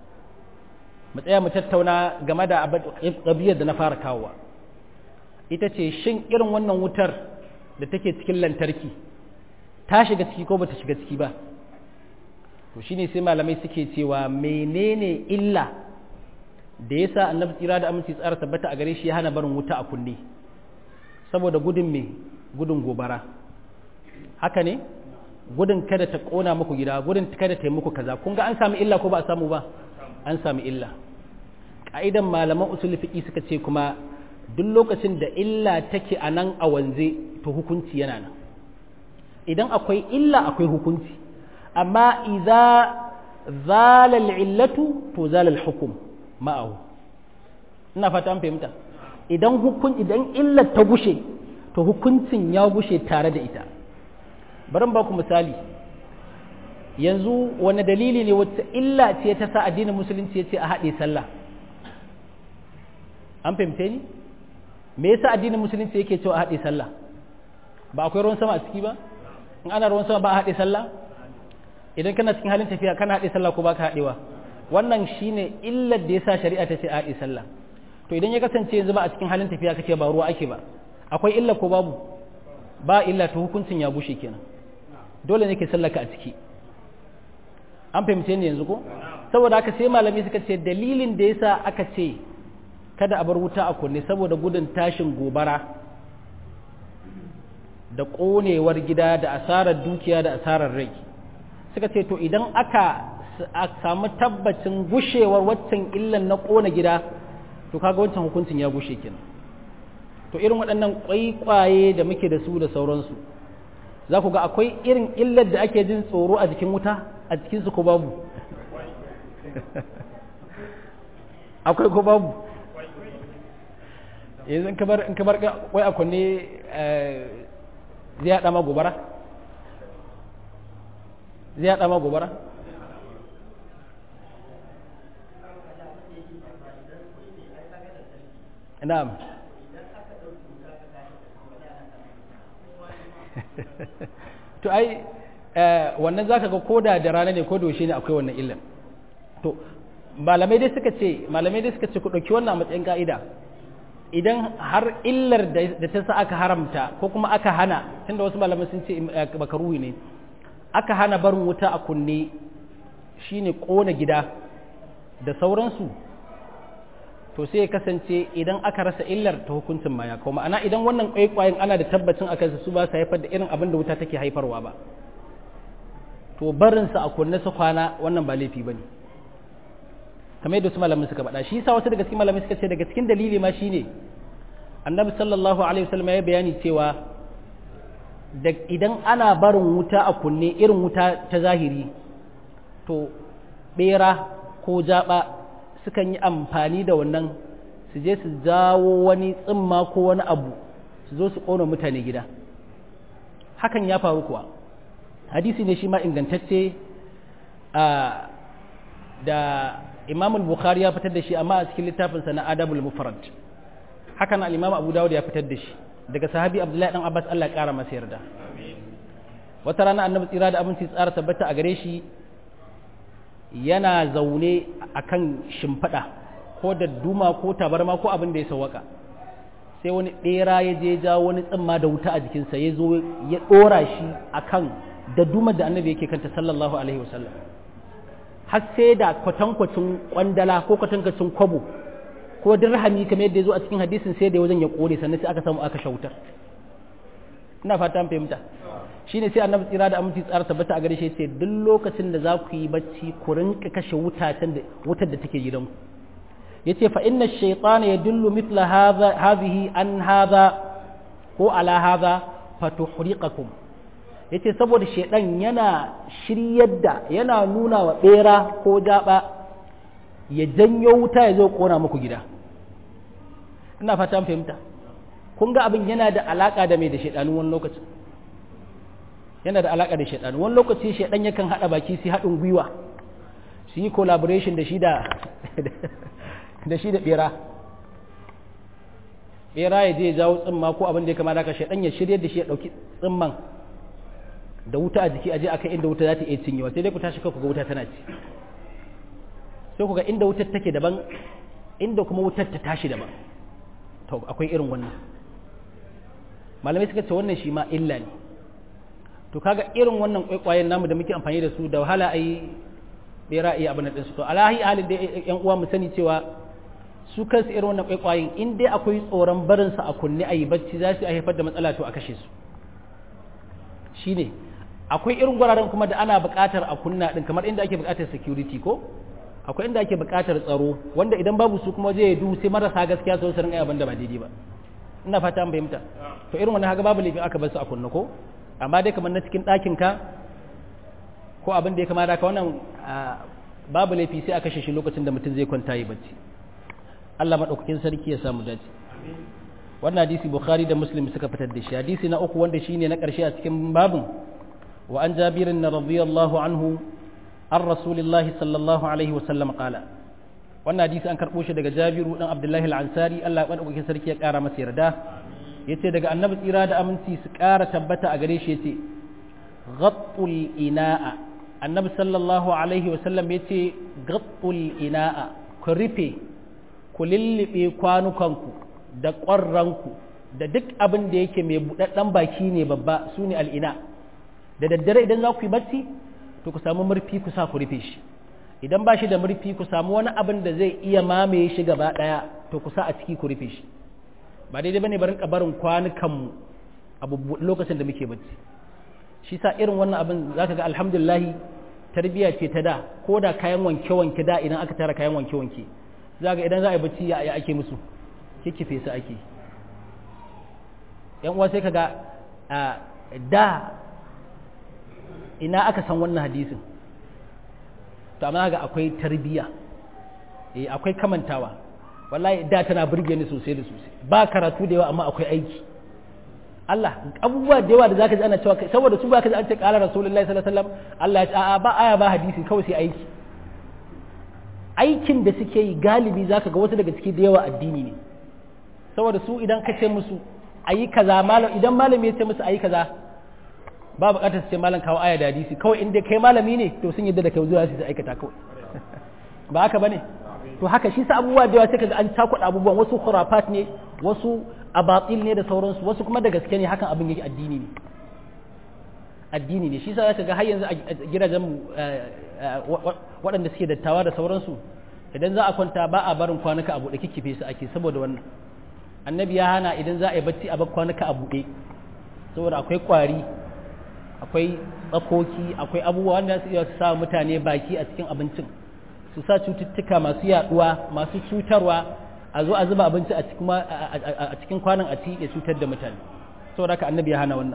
S1: mu tsaya mu tattauna game da ƙabiyar da na fara kawowa ita ce shin irin wannan wutar da take cikin lantarki ta shiga ciki ko bata shiga ciki ba to shine sai malamai suke cewa menene illa da yasa annabi tsira da aminci tsara tabbata a gare shi ya hana barin wuta a kunne saboda gudun me gudun gobara haka ne gudun kada ta kona muku gida gudun kada ta yi muku kaza kun ga an samu illa ko ba a samu ba an sami illa ƙa'idan malaman usul fiƙi suka ce kuma duk lokacin da illa take a nan a wanze to hukunci yana nan idan akwai illa akwai hukunci amma idza zalal illatu to zalal hukum ma'ahu ina fata an fahimta idan hukun idan illar ta gushe to hukuncin ya gushe tare da ita bari ba ku misali yanzu wani dalili ne wata illa ce ta sa addinin musulunci ya ce a haɗe sallah an fahimce ni me yasa addinin musulunci yake cewa a haɗe sallah ba akwai ruwan sama a ciki ba in ana ruwan sama ba a haɗe sallah idan kana cikin halin tafiya kana haɗe sallah ko baka haɗewa wannan shine illar da yasa shari'a ta ce a haɗe sallah to idan ya kasance yanzu ba a cikin halin tafiya kace ba ruwa ake ba akwai illa ko babu ba illa to hukuncin ya bushe kenan dole ne ke sallaka a ciki an fahimce ni yanzu ko saboda haka sai malami suka ce dalilin da yasa aka ce kada a bar wuta a kunne saboda gudun tashin gobara da ƙonewar gida da asarar dukiya da asarar rai suka ce to idan aka samu tabbacin gushewar waccan illan na ƙona gida to kaga wancan hukuncin ya gushe kenan to irin waɗannan ƙwaiƙwaye da muke da su da sauransu za ku ga akwai irin illar da ake jin tsoro a jikin wuta a cikinsu ko babu akwai ko babu yanzu in kamar in kamar wai a kunne zai haɗa ma gobara zai haɗa ma gobara na'am to ai wannan zaka ga koda da rana ne ko da ne akwai wannan illan to malamai dai suka ce malamai dai suka ce ku dauki wannan matsayin ka'ida idan har illar da ta sa aka haramta ko kuma aka hana tunda wasu malamai sun ce makaruhi ne aka hana barin wuta a kunne shine ƙona gida da sauransu to sai ya kasance idan aka rasa illar ta hukuncin ma ya kawo ma'ana idan wannan kwaikwayen ana da tabbacin a kansa su ba su haifar da irin abin da wuta take haifarwa ba to barinsa a kunne su kwana wannan ba laifi ba ne kamar yadda su malamin suka faɗa shi yasa wasu daga cikin malamai suka ce daga cikin dalili ma shine annabi sallallahu alaihi wasallam ya bayani cewa da idan ana barin wuta a kunne irin wuta ta zahiri to bera ko jaba sukan yi amfani da wannan su je su jawo wani tsimma ko wani abu su zo su ƙona mutane gida hakan ya faru kuwa hadisi ne shi ma ingantacce da imam bukhari ya fitar da shi amma a cikin littafinsa na adabul mufrad hakan al-imam abu dawud ya fitar da shi daga sahabi abdullahi dan abbas Allah ya kara masa yarda wata rana annabi tsira da abinci tsara tabbata a gare shi yana zaune akan shimfiɗa ko da duma ko tabarma ko abin da ya sawaka sai wani ɗera ya je ja wani tsimma da wuta a jikinsa ya zo ya ɗora shi akan da dumar da annabi yake kanta sallallahu alaihi wasallam har sai da kwatankwacin kwandala ko kwatankwacin kwabo ko dirhami kamar yadda ya zo a cikin hadisin sai da wajen ya kore sannan sai aka samu aka shautar ina fata an fahimta shine sai annabi tsira da aminci tsara tabbata a gare shi yace duk lokacin da za ku yi bacci ku rinka kashe wutatan da wutar da take gidanku yace fa inna ash-shaytana yadullu mithla hadha hadhihi an hadha ko ala hadha fatuhriqakum yace saboda shedan yana shiryar da yana nuna wa bera ko jaba ya janyo wuta ya zo kona muku gida ina fata an fahimta kun ga abin yana da alaka da mai da shedanu wani lokacin yana da alaka da shedanu wani lokaci shedan yakan hada baki su haɗin gwiwa su yi collaboration da shi da da shi da bera bera ya je ya jawo tsimma ko abin da ya kama da ka shedan ya shirye da shi ya dauki tsimman da wuta a jiki aje akan inda wuta za ta iya cinyewa sai dai ku tashi ku ga wuta tana ci sai ku ga inda wutar take daban inda kuma wutar ta tashi daban to akwai irin wannan malamai suka ce wannan shi ma illa ne to kaga irin wannan kwaikwayen namu da muke amfani da su da wahala ai bera iya abin da su to alahi halin da yan uwa mu sani cewa su kansu irin wannan kwaikwayen in dai akwai tsoron barin su a kunne ayi bacci za su haifar da matsala to a kashe su shine akwai irin guraren kuma da ana buƙatar a kunna din kamar inda ake buƙatar security ko akwai inda ake buƙatar tsaro wanda idan babu su kuma zai du sai marasa gaskiya su rinka abin da ba daidai ba ina fata an fahimta to irin wannan haka babu laifin aka bar su a kunna ko amma dai kamar na cikin ɗakin ka ko abin da ya kamata ka wannan babu laifi sai a kashe shi lokacin da mutum zai kwanta yi bacci Allah madaukakin sarki ya samu dace wannan hadisi bukhari da muslim suka fitar da shi hadisi na uku wanda shine na ƙarshe a cikin babin wa an jabirin radiyallahu anhu an rasulillahi sallallahu alaihi wasallam qala wannan hadisi an karɓo shi daga jabiru dan abdullahi al-ansari Allah madaukakin sarki ya ƙara masa yarda yace daga annabi tsira da aminci su ƙara tabbata a gare shi yace ghattul ina'a annabi sallallahu alaihi wasallam yace ghattul ina'a ku rufe ku lillibe kwanukanku da ƙwarranku da duk abin da yake mai buɗaɗɗen baki ne babba su ne al'ina da daddare idan za ku yi bacci to ku samu murfi ku sa ku rufe shi idan ba shi da murfi ku samu wani abin da zai iya mamaye shi gaba ɗaya to ku sa a ciki ku rufe shi ba daidai bane barin barin kwanukanmu a lokacin da muke bacci shi sa irin wannan abin za ka ga alhamdulillahi tarbiyya ce ta da ko da kayan wanke-wanke da idan aka tara kayan wanke-wanke za ga idan za a yi bacci ya ake musu kikkife su ake yan uwa sai kaga da ina aka san wannan hadisin to amma ga akwai tarbiya eh akwai kamantawa wallahi da tana burge ni sosai da sosai ba karatu da yawa amma akwai aiki Allah abubuwa da yawa da zaka ji ana cewa saboda su ba ka ji an ce qala rasulullahi sallallahu alaihi wasallam Allah ya ce a'a ba aya ba hadisi kawai sai aiki aikin da suke yi galibi zaka ga wasu daga ciki da yawa addini ne saboda su idan ka ce musu ayi kaza malam idan malami ya ce musu ayi kaza ba bukatar su ce malam kawo aya da hadisi kawai inda kai malami ne to sun yadda da kai zuwa su aikata kawai ba haka bane to haka shi sa abubuwa da yawa sai kaga an takuɗa abubuwan wasu khurafat ne wasu abatil ne da sauransu wasu kuma da gaske ne hakan abin yake addini ne addini ne shi sa zaka ga har yanzu a gidajen waɗanda suke dattawa da sauransu idan za a kwanta ba a barin kwanuka a buɗe kikkife su ake saboda wannan annabi ya hana idan za a yi bacci a bar kwanuka a buɗe saboda akwai ƙwari akwai tsakoki akwai abubuwa wanda su iya sa mutane baki a cikin abincin su sa cututtuka masu yaduwa masu cutarwa a zo a zuba abinci a cikin kwanan a ci ya cutar da mutane saboda haka annabi ya hana wannan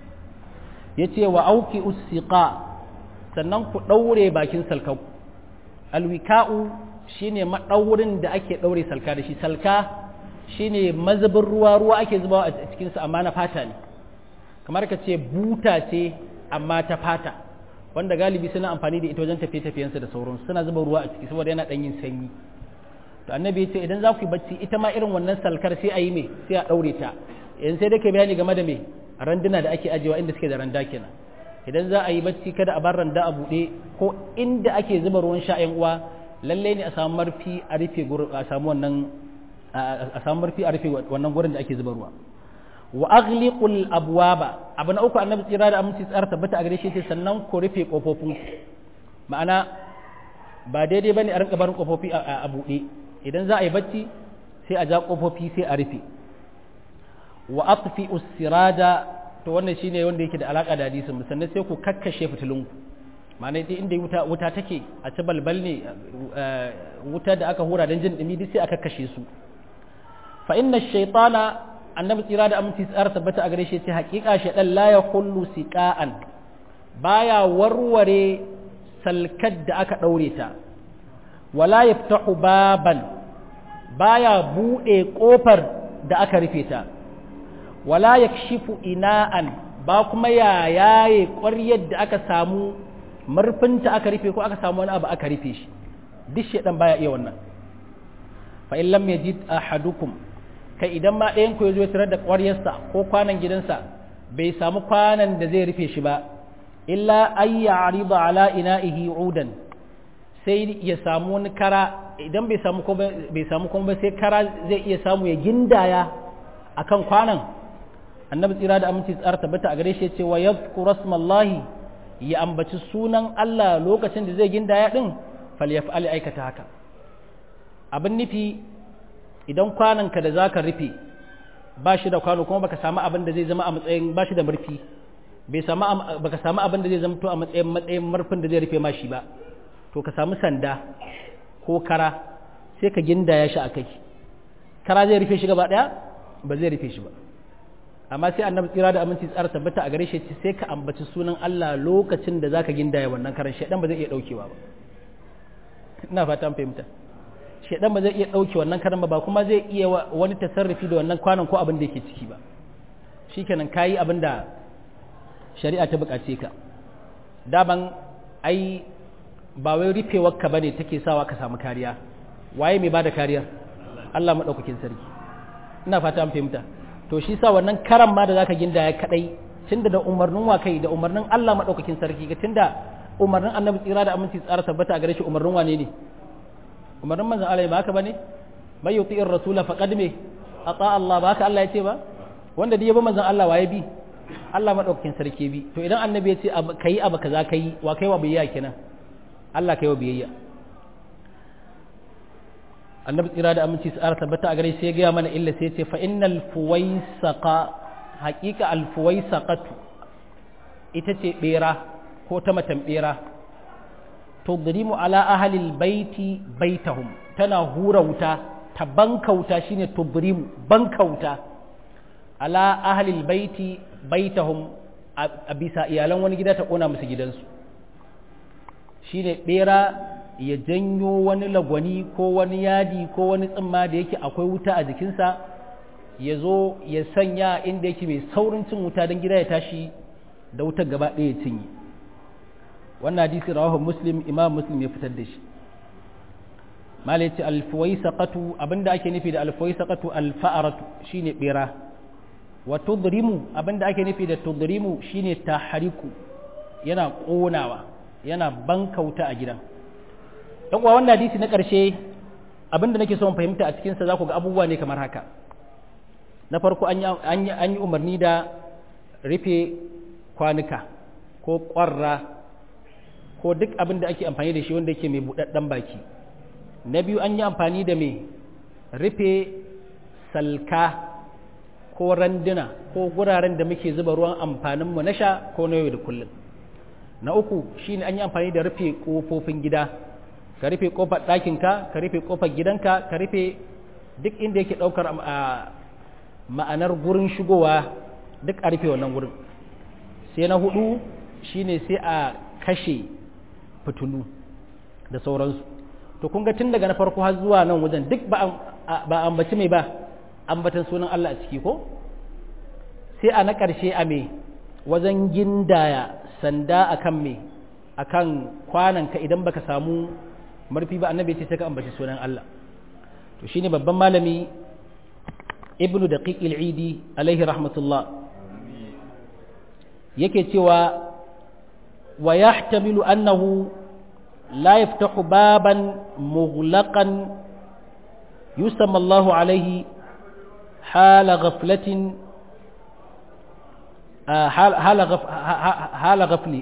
S1: ya ce wa auki usiqa sannan ku ɗaure bakin salkau alwika'u shine maɗaurin da ake ɗaure salka da shi salka shine mazubin ruwa ruwa ake zubawa a cikinsa amma na fata ne kamar ka ce buta ce amma ta fata wanda galibi suna amfani da ita wajen tafiye-tafiyensu da sauransu suna zuba ruwa a ciki saboda yana ɗan yin sanyi to annabi ya ce idan za ku yi bacci ita ma irin wannan salkar sai a yi me sai a ɗaure ta yanzu sai dai ke bayani game da me randuna da ake ajiyewa inda suke da randa kenan idan za a yi bacci kada a bar randa a buɗe ko inda ake zuba ruwan sha ƴan uwa lallai ne a samu marfi a rufe a samu wannan a samu marfi a rufe wannan gurin da ake zuba ruwa wa aghliqul abwaba abu na uku annabi tsira da aminci tsara tabbata a gare shi ce sannan ku rufe kofofin ma'ana ba daidai bane a rinka barin kofofi a buɗe idan za a yi bacci sai a ja kofofi sai a rufe wa atfi usirada to wannan shine wanda yake da alaka da hadisin sannan sai ku kakkashe fitilunku ma'ana dai inda wuta wuta take a ci balbal ne wuta da aka hura don jin dumi duk sai aka kashe su fa inna shaytana annabi tsira da aminci tsara tabbata a gare shi ce haƙiƙa shaytan la yahullu siqa'an baya warware salkar da aka daure ta wala yaftahu baban baya bude kofar da aka rufe ta wala yakshifu ina'an ba kuma ya yaye ƙwaryar da aka samu murfinta aka rufe ko aka samu wani abu aka rufe shi duk shedan baya iya wannan fa in lam yajid ahadukum kai idan ma ɗayan ku yazo ya tarar da ƙwaryarsa ko kwanan gidansa bai samu kwanan da zai rufe shi ba illa ay ya'rida ala ina'ihi udan sai ya samu wani kara idan bai samu ko bai samu kuma sai kara zai iya samu ya gindaya akan kwanan annabi tsira da aminci tsara tabbata a gare shi ce wa yadhkuru rasmallahi ya ambaci sunan Allah lokacin da zai gindaya din falyaf'al aikata haka abin nufi idan kwananka da zaka rufe ba shi da kwano kuma baka samu abin da zai zama a matsayin ba shi da murfi bai samu baka samu abin da zai zama to a matsayin matsayin murfin da zai rufe ma shi ba to ka samu sanda ko kara sai ka gindaya shi a kai kara zai rufe shi gaba daya ba zai rufe shi ba amma sai annabi tsira da aminci tsara tabbata a gare shi sai ka ambaci sunan Allah lokacin da zaka gindaya wannan karan shedan ba zai iya daukewa ba ina fata an fahimta shedan ba zai iya dauke wannan karan ba kuma zai iya wani tasarrufi da wannan kwanan ko abin da yake ciki ba shikenan kayi abin da shari'a ta bukace ka daban ai ba wai rufewar ka bane take sawa ka samu kariya waye mai bada kariya Allah madaukakin sarki ina fata an fahimta to shi sa wannan karan ma da zaka gindaya kadai tunda da umarnin wa kai da umarnin Allah madaukakin sarki ga tunda umarnin Annabi tsira da aminci tsara tabbata a gare shi umarnin wane ne umarnin manzon Allah ba haka bane may yuti'ir rasula faqad me ata Allah ba haka Allah ya ce ba wanda duk ya bi manzon Allah waye bi Allah madaukakin sarki bi to idan Annabi ya ce kai abu kaza kai wa kai wa biyayya kenan Allah kai wa biyayya annabi tsira da aminci su tabbata a gare sai ya gaya mana illa sai ce fa innal fuwaisaqa haqiqa al fuwaisaqatu ita ce bera ko ta matan bera tudrimu ala ahli al baiti baitahum tana hura wuta ta bankauta shine tudrimu bankauta ala ahli al baiti baitahum a bisa iyalan wani gida ta kona musu gidansu shine bera ya janyo wani lagwani ko wani yadi ko wani tsimma da yake akwai wuta a jikinsa ya zo ya sanya inda yake mai saurin cin wuta don gida ya tashi da wutar gaba ɗaya cinye wannan hadisi rawahu muslim imam muslim ya fitar da shi malai ce alfuwai saƙatu abinda ake nufi da alfuwai saƙatu alfa'aratu shine ɓera wa tudrimu abinda ake nufi da tudrimu shine tahariku yana ƙonawa yana bankauta a gidan don kuwa wannan hadisi na ƙarshe abinda nake son fahimta a cikinsa za ku ga abubuwa ne kamar haka na farko an yi umarni da rufe kwanuka ko ƙwarra ko duk abin da ake amfani da shi wanda yake mai buɗaɗɗen baki na biyu an yi amfani da mai rufe salka ko randuna ko guraren da muke zuba ruwan amfaninmu na sha ko na yau da kullum na uku shine an yi amfani da rufe ƙofofin gida ka rufe ƙofar ɗakinka ka rufe ƙofar gidanka ka rufe duk inda yake ɗaukar ma'anar gurin shigowa duk a rufe wannan gurin sai na hudu shine sai a kashe fitulu da sauransu to kun ga tun daga na farko har zuwa nan wajen duk ba ambaci mai ba ambatan sunan Allah a ciki ko sai a na ƙarshe a me wajen gindaya sanda akan me akan kwananka idan baka samu marfi ba annabi ce sai ka ambaci sunan Allah to shine babban malami ibnu daqiq al-idi alaihi rahmatullah yake cewa wa yahtamilu annahu la yaftahu baban mughlaqan yusamma Allahu alaihi hala ghaflatin hala ghafli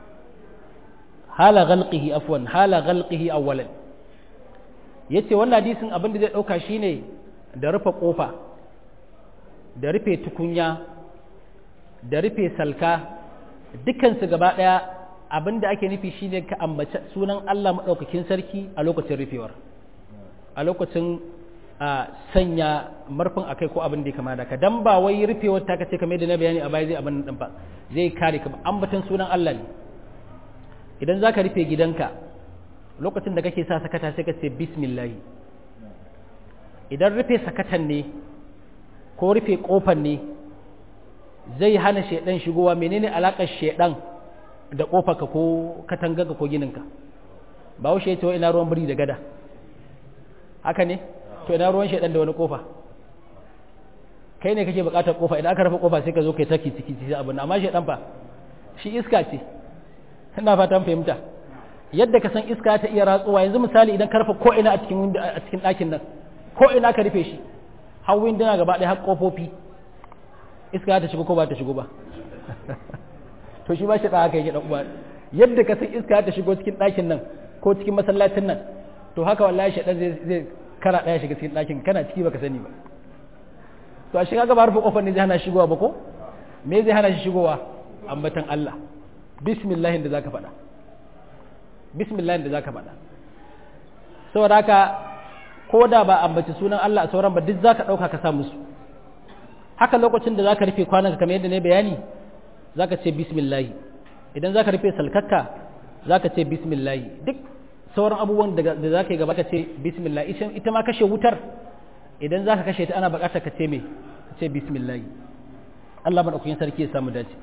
S1: hala ghalqihi afwan hala ghalqihi awwalan yace wannan hadisin abin da zai dauka shine da rufe kofa da rufe tukunya da rufe salka dukansu gaba ɗaya abin da ake nufi shine ka ambaci sunan Allah maɗaukakin sarki a lokacin rufewar a lokacin sanya marfin akai ko abin da ya kama da ka dan ba wai rufewar ta kace kamar da na bayani a baya zai abin nan ba zai kare ka ambatan sunan Allah ne idan zaka rufe gidanka lokacin da kake sa sakata sai ka ce bismillah idan rufe sakatan ne ko rufe kofar ne zai hana shaidan shigowa menene alakar shaidan da kofarka ko katangarka ko gininka ba wuce ya ce ina ruwan biri da gada haka ne to ina ruwan shaidan da wani kofa kai ne kake bukatar kofa idan aka rufe kofa sai ka zo kai taki ciki ciki abin amma shaidan fa shi iska ce ina fatan fahimta yadda ka san iska ta iya ratsuwa yanzu misali idan ka rufe ko ina a cikin a cikin ɗakin nan ko ina ka rufe shi har winduna gaba ɗaya har kofofi iska ta shigo ko ba ta shigo ba to shi ba shi da haka yake dan uwa yadda ka san iska ta shigo cikin ɗakin nan ko cikin masallacin nan to haka wallahi shaɗan zai zai kara ɗaya shiga cikin ɗakin kana ciki baka sani ba to a shiga gaba rufe kofar ne zai hana shigowa ba ko me zai hana shi shigowa ambatan Allah bismillahin da zaka faɗa bismillahin da zaka faɗa saboda haka ko da ba ambaci sunan Allah a sauran ba duk zaka ɗauka ka sa musu haka lokacin da zaka rufe kwanan kamar yadda ne bayani zaka ce bismillahi idan zaka rufe salkakka zaka ce bismillahi duk sauran abubuwan da zaka yi gaba ka ce bismillah ita ma kashe wutar idan zaka kashe ta ana buƙatar ka ce me ka ce bismillahi Allah madaukakin sarki ya samu dace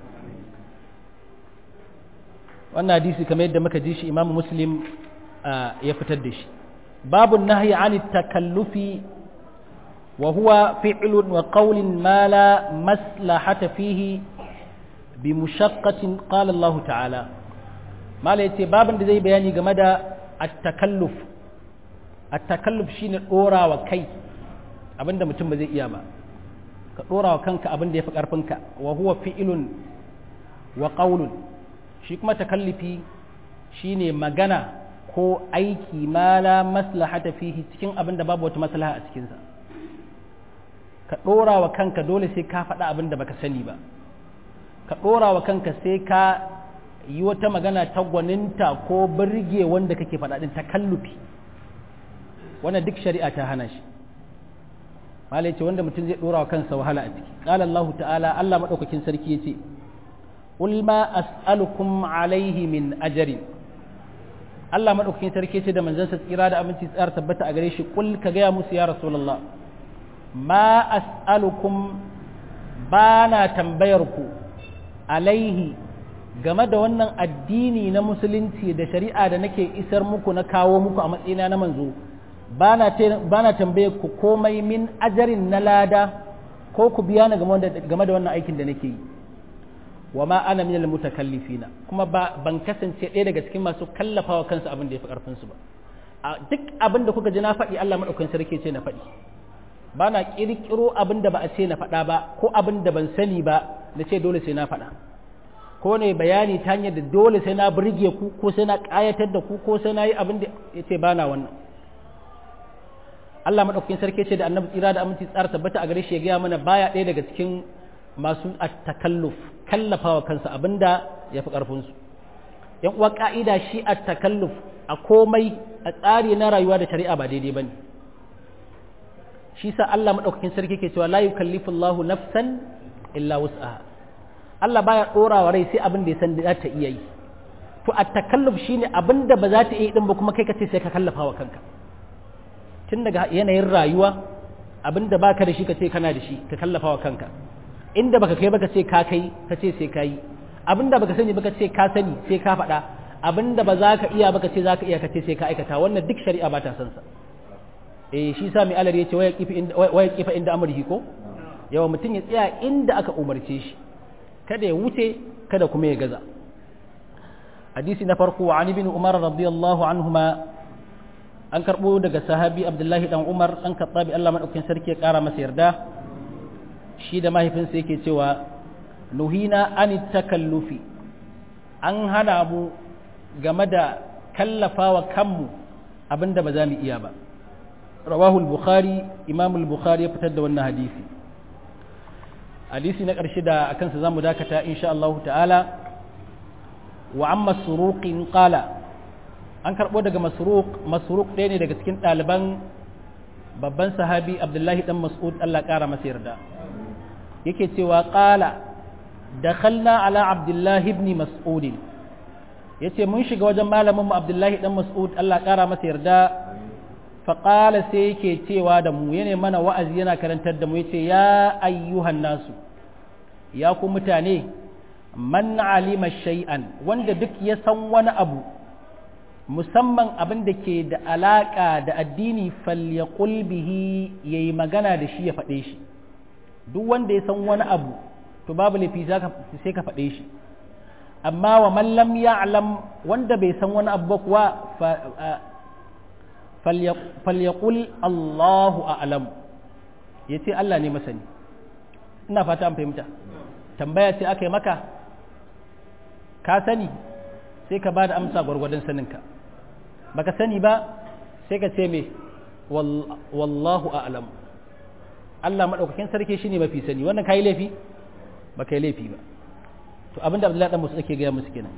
S1: wannan hadisi kamar yadda muka ji shi Imam Muslim ya fitar da shi babu nahyi ani takallufi وهو فعل وقول ما لا مصلحة فيه بمشقة قال الله تعالى ما لا يتي بابا زي بياني جمدا التكلف التكلف شين دورا وكي abin da mutum ba zai iya ba ka dora wa kanka abin da ya fi ƙarfinka wa huwa fi'ilun wa qawlun shi kuma takallifi shine magana ko aiki ma la maslahata fihi cikin abin da babu wata maslaha a cikinsa ka ɗora wa kanka dole sai ka faɗa abin da baka sani ba ka ɗora wa kanka sai ka yi wata magana ta gwaninta ko birge wanda kake faɗa ɗin takallufi wannan duk shari'a ta hana shi malai ce wanda mutum zai ɗora wa kansa wahala a ciki qala Allah ta'ala Allah madaukakin sarki yace qul ma as'alukum alaihi min ajrin Allah madaukakin sarki yace da manzansa tsira da aminci tsar tabbata a gare shi qul ka ga musu ya rasulullah ma as'alukum ba na tambayar ku alaihi game da wannan addini na musulunci da shari'a da nake isar muku na kawo muku a matsayina na manzo ba na tambayar ku komai min ajarin na lada ko ku biya ni game da wannan aikin da nake yi wa ma ana minal mutakallifina kuma ba ban kasance ɗaya daga cikin masu kallafawa kansu abin da ya fi ƙarfin su ba a duk abin da kuka ji na faɗi Allah madaukakin sarki ce na faɗi ba na ƙirƙiro abin da ba a ce na faɗa ba ko abin da ban sani ba na ce dole sai na faɗa ko ne bayani ta hanyar da dole sai na burge ku ko sai na ƙayatar da ku ko sai na yi abin da ya ce ba na wannan Allah maɗaukakin sarki ce da annabi tsira da aminci tsara tabbata a gare shi ya gaya mana baya ɗaya daga cikin masu at-takalluf kallafawa kansa abinda ya fi ƙarfinsu yan uwa ka'ida shi at-takalluf a komai a tsari na rayuwa da shari'a ba daidai bane shi sa Allah maɗaukakin sarki ke cewa la yukallifu Allahu nafsan illa wus'aha Allah baya ɗora wa rai sai abin da ya san da ta iya yi to at-takalluf shine abin da ba za ta iya din ba kuma kai ka ce sai ka kallafa wa kanka tun daga yanayin rayuwa abin da baka da shi ka ce kana da shi ka kallafa wa kanka inda baka kai baka ce ka kai ka ce sai ka yi abin da baka sani baka ce ka sani sai ka faɗa abin da ba za ka iya baka ce za ka iya ka ce sai ka aikata wannan duk shari'a ba ta san sa eh shi sa mai alar ya ce waya kifa inda amurhi ko yawa mutum ya tsaya inda aka umarce shi kada ya wuce kada kuma ya gaza hadisi na farko wa ibn umar radiyallahu anhuma an karbo daga sahabi abdullahi dan umar dan kattabi Allah madaukakin sarki ya kara masa yarda shi da mahaifinsa yake cewa nuhina an takallufi an hana mu game da kallafawa kanmu abinda ba za mu iya ba rawahu al-bukhari imam al-bukhari ya fitar da wannan hadisi hadisi na ƙarshe da akan sa zamu dakata insha Allah ta'ala wa amma suruqin qala an karbo daga masruq masruq ɗaya ne daga cikin ɗaliban babban sahabi abdullahi dan mas'ud Allah ƙara masa yarda yake cewa qala dakhalna ala abdullahi ibn mas'ud yace mun shiga wajen malamin mu abdullahi dan mas'ud Allah ƙara masa yarda faƙala sai yake cewa da mu yana mana wa'azi yana karantar da mu yace ya ayyuhan nasu ya ku mutane man alima shay'an wanda duk ya san wani abu musamman abin da ke da alaƙa da addini falyaqul bihi yayi magana da shi ya faɗe shi duk wanda ya san wani abu to babu laifi sai ka faɗe shi amma wa man lam ya'lam wanda bai san wani abu ba kuwa falyaqul Allahu a'lam yace Allah ne masani ina fata an fahimta tambaya ce aka yi maka ka sani sai ka bada amsa gwargwadon saninka baka sani ba sai ka ce me wallahu a'lam Allah madaukakin sarki shine mafi sani wannan kai laifi ba kai laifi ba to abinda Abdullahi dan Musa yake ga musu kenan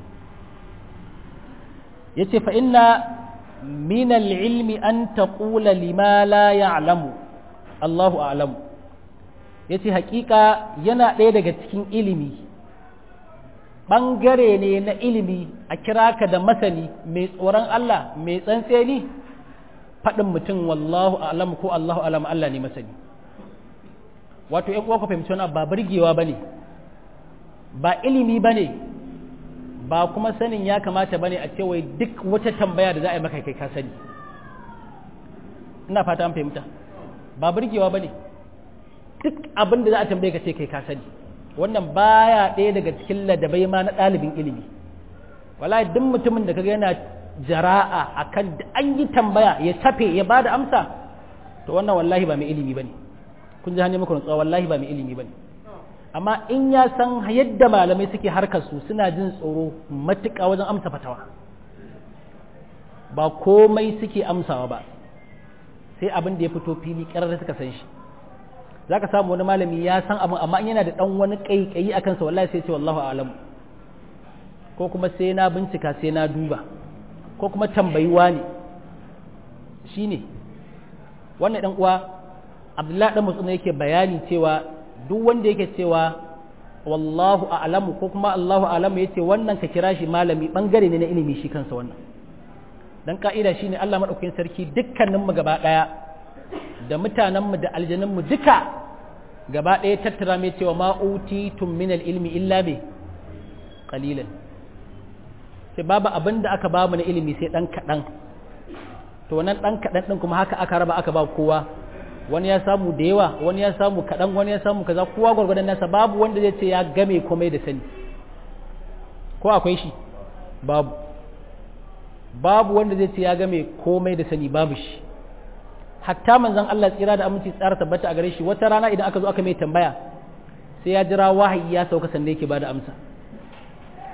S1: yace fa inna من العلم أن تقول لما لا يعلم الله أعلم yace hakika yana ɗaya daga cikin ilimi ɓangare ne na ilimi a kira ka da masani mai tsoron Allah mai tsantseni faɗin mutum wallahu alam ko Allahu alam Allah ne masani wato ‘yan uwa ku fahimci wani ba burgewa ba ne ba ilimi ba ne ba kuma sanin ya kamata bane a cewa duk wata tambaya da za a yi maka kai ka sani ina fata an fahimta ba burgewa bane duk abin da za a tambaye ka ce kai ka sani wannan baya ɗaya daga cikin ladabai ma na ɗalibin ilimi wallahi duk mutumin da kaga yana jara'a akan da an yi tambaya ya tafe ya bada amsa to wannan wallahi ba mai ilimi bane kun ji hanyar muku nutsuwa wallahi ba mai ilimi bane amma in ya san yadda malamai suke harkar su suna jin tsoro matuƙa wajen amsa fatawa ba komai suke amsawa ba sai abin da ya fito fili ƙarar suka san shi za ka samu wani malami ya san abin amma yana da ɗan wani ƙaiƙayi a kansa wallahi sai ce wallahu alamu ko kuma sai na bincika sai na duba ko kuma tambayiwa ne shi ne wannan ɗan uwa abdullahi ɗan musulun yake bayani cewa duk wanda yake cewa wallahu a'lamu ko kuma Allahu a'lamu yace wannan ka kira shi malami bangare ne na ilimi shi kansa wannan dan ka'ida shine Allah madaukakin sarki dukkanin mu gaba daya da mutanen mu da aljanun mu duka gaba daya tattara mai cewa ma utitum min ilmi illa bi qalilan sai babu abin da aka bamu na ilimi sai dan kadan to wannan dan kadan din kuma haka aka raba aka ba kowa wani ya samu da yawa wani ya samu kaɗan wani ya samu kaza kowa gwargwadon nasa babu wanda zai ce ya game komai da sani ko akwai shi babu babu wanda zai ce ya game komai da sani babu shi hatta manzon Allah tsira da aminci tsara tabbata a gare shi wata rana idan aka zo aka mai tambaya sai ya jira wahayi ya sauka sannan yake bada amsa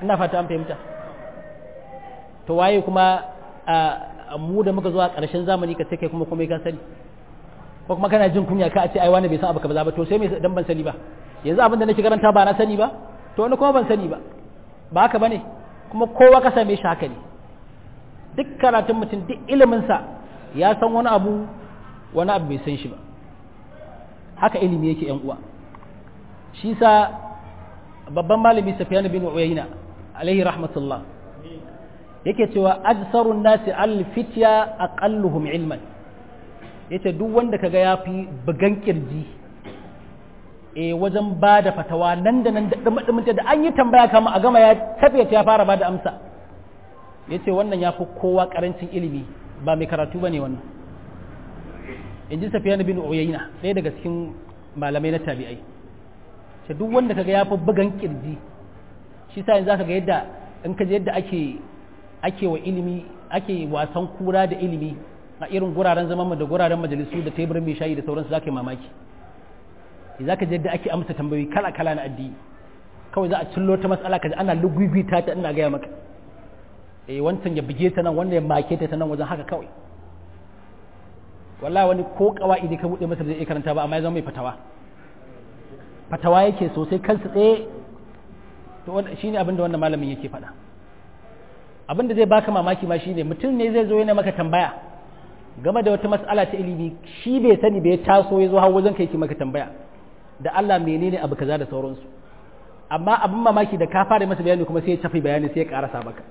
S1: ina fata an fahimta to waye kuma mu da muka zuwa ƙarshen zamani ka ce kai kuma kuma ka sani ko kuma kana jin kunya ka a ce ai wani bai san abu kaza ba to sai me dan ban sani ba yanzu abin da nake karanta ba na sani ba to wani kuma ban sani ba ba haka bane kuma kowa ka same shi haka ne duk karatun mutum duk ilimin sa ya san wani abu wani abu bai san shi ba haka ilimi yake yan uwa shi sa babban malami Sufyan bin Uyayna alaihi rahmatullah yake cewa ajsarun nasi al-fitya aqalluhum ilman yace duk wanda kaga yafi bugan kirji eh wajen bada fatawa nan da nan da dumin da an yi tambaya kama a gama ya tafiya ya fara bada amsa yace wannan yafi kowa karancin ilimi ba mai karatu bane wannan inji Sufyan bin Uyayna ɗaya daga cikin malamai na tabi'ai ce duk wanda kaga yafi bugan kirji shi sa yanzu zaka ga yadda in ka je yadda ake ake wa ilimi ake wasan kura da ilimi a irin guraren zaman da guraren majalisu da teburin mai shayi da sauransu za ka yi mamaki za ka da ake amsa tambayoyi kala kala na addini kawai za a cillo ta matsala ka ji ana lugugita ta ina gaya maka eh wancan ya buge ta nan wanda ya make ta nan wajen haka kawai wallahi wani ko kawaidi ka bude masa da zai karanta ba amma ya zama mai fatawa fatawa yake sosai kansa tsaye to shine abin da wannan malamin yake faɗa abin da zai baka mamaki ma shine mutum ne zai zo yana maka tambaya game da wata mas'ala ta ilimi shi bai sani bai taso ya zo har wajen kai ki maka tambaya da Allah menene abu kaza da sauransu amma abin mamaki da ka fara masa bayani kuma sai ya tafi bayani sai ya karasa maka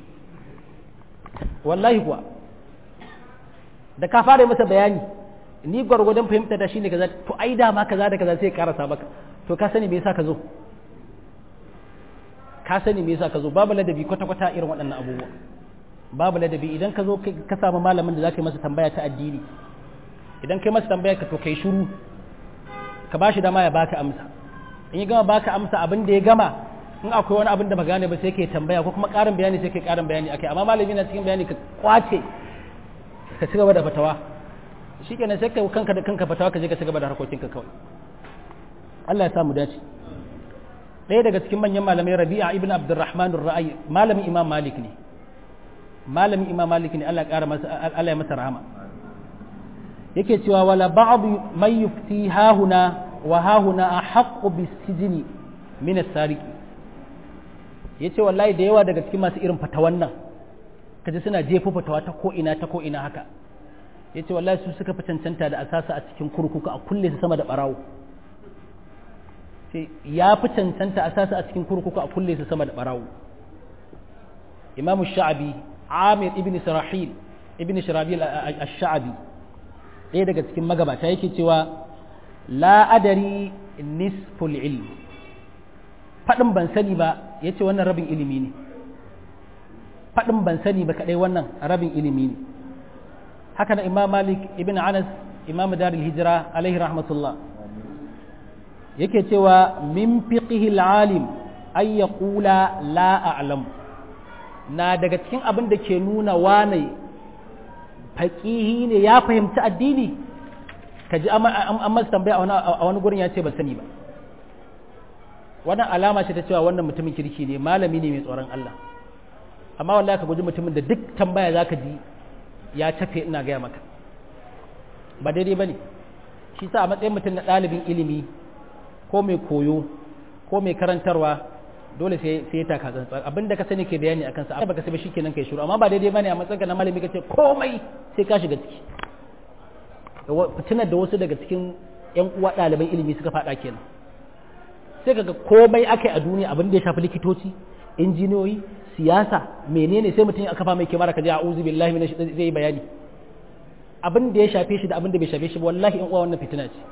S1: wallahi kuwa da ka fara masa bayani ni gwargwadon fahimta da shine kaza to ai da ma kaza da kaza sai ya karasa maka to ka sani me yasa ka zo ka sani me yasa ka zo babu ladabi kwata kwata irin waɗannan abubuwa babu ladabi idan ka zo ka samu malamin da zaka yi masa tambaya ta addini idan kai masa tambaya ka to kai shiru ka bashi dama ya baka amsa in ya gama baka amsa abin da ya gama in akwai wani abin da ba gane ba sai kai tambaya ko kuma ƙarin bayani sai kai ƙarin bayani akai amma malami na cikin bayani ka kwace ka ci gaba da fatawa shikenan sai kai kanka da kanka fatawa ka je ka ci gaba da harkokinka kawai Allah ya samu dace ɗaya daga cikin manyan malamai rabi'a ibn abdurrahman ra'ayi malamin imam malik ne malamin imam malik ne Allah ya masa Allah ya masa rahama yake cewa wala ba'd man yufti hahuna wa hahuna ahaqqu bisijni min as-sariqi yace wallahi da yawa daga cikin masu irin fatawan nan kaje suna jefo fatawa ta ko ina ta ko ina haka yace wallahi su suka fi cancanta da asasa a cikin kurkuku a kulle su sama da barawo sai ya fi cancanta a sasa a cikin kurkuku a kulle su sama da barawo imamu sha'abi amir ibn sarahil ibn shirabil ash-sha'abi ɗaya daga cikin magabata yake cewa la adari nisful ilm faɗin ban sani ba ya ce wannan rabin ilimi ne faɗin ban sani ba kaɗai wannan rabin ilimi ne haka na imam malik ibn anas imam darul hijira alaihi rahmatullah yake cewa min fiqhil alim ay yaqula la a'lam na daga cikin abin da ke nuna wane faqihi ne ya fahimci addini kaji an masa tambaya a wani gurin ya ce ban sani ba wannan alama ce ta cewa wannan mutumin kirki ne malami ne mai tsoron Allah amma wallahi ka guji mutumin da duk tambaya zaka ji ya tafe ina gaya maka ba daidai bane shi sa a matsayin mutum na ɗalibin ilimi ko mai koyo ko mai karantarwa dole sai sai ta tsantsan abinda ka sani ke bayani akan sa baka sai ba shikenan kai shiru amma ba daidai bane a matsayin na malami kace komai sai ka shiga ciki fitinar da wasu daga cikin yan uwa ɗaliban ilimi suka faɗa kenan sai kaga komai akai a duniya abin da ya shafi likitoci injiniyoyi siyasa menene sai mutum ya kafa mai kimara ka ji a'udhu billahi minash zai yi bayani abin da ya shafe shi da abin da bai shafe shi ba wallahi yan uwa wannan fitina ce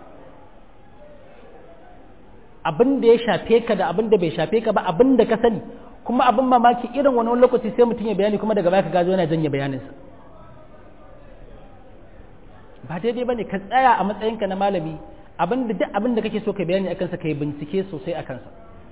S1: abin da ya shafe ka da abin da bai shafe ka ba abin da ka sani kuma abin mamaki irin wani lokaci sai mutum ya bayani kuma daga baya ka gazo yana janye bayaninsa ba daidai bane ka tsaya a matsayinka na malami abin da duk abin da kake so ka bayani akan sa kai bincike sosai akan sa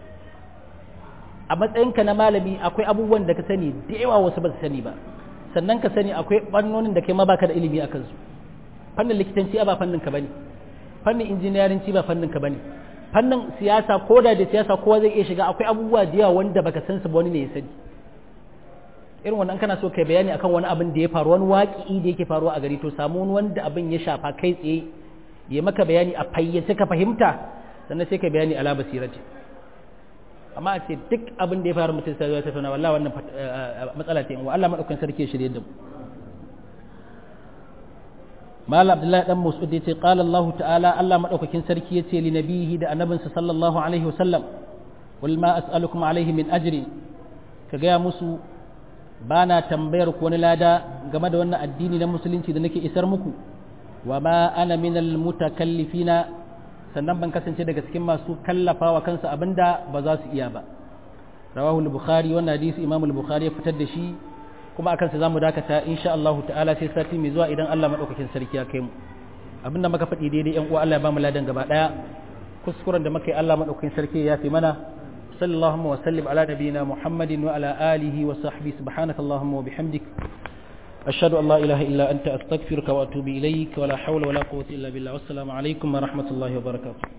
S1: a matsayinka na malami akwai abubuwan da ka sani da yawa wasu ba su sani ba sannan ka sani akwai fannonin da kai ma baka da ilimi akan su fannin likitanci ba fannin ka bane fannin injiniyarinci ba fannin ka bane fannin siyasa ko da da siyasa kowa zai iya shiga akwai abubuwa da yawa wanda baka san su ba wani ne ya sani irin wannan kana so kai bayani akan wani abin da ya faru wani waƙi da yake faruwa a gari to samu wani wanda abin ya shafa kai tsaye ya maka bayani a fayyace ka fahimta sannan sai ka bayani ala basirati amma a ce duk abin da ya faru mutum sai ya tattauna wallahi wannan matsala ce wa Allah madaukakin sarki ya shirye da mu mal abdullahi dan mas'ud yace qala Allah ta'ala Allah madaukakin sarki yace li nabihi da annabinsa sallallahu alaihi wasallam wal ma as'alukum alaihi min ajri ka gaya musu ba na tambayar ku wani lada game da wannan addini na musulunci da nake isar muku wa ma ana minal mutakallifina sannan ban kasance daga cikin masu kallafa wa kansu abinda ba za su iya ba rawahu al-bukhari wannan hadisi imam al-bukhari ya fitar da shi kuma akan sa zamu dakata insha Allah ta'ala sai sati mai zuwa idan Allah madaukakin sarki ya kai mu abinda muka faɗi daidai yan uwa Allah ya ba mu ladan gaba daya kuskuren da muka yi Allah madaukakin sarki ya fi mana صلى الله وسلم على نبينا محمد وعلى آله وصحبه سبحانك اللهم وبحمدك أشهد أن لا إله إلا أنت أستغفرك وأتوب إليك ولا حول ولا قوة إلا بالله والسلام عليكم ورحمة الله وبركاته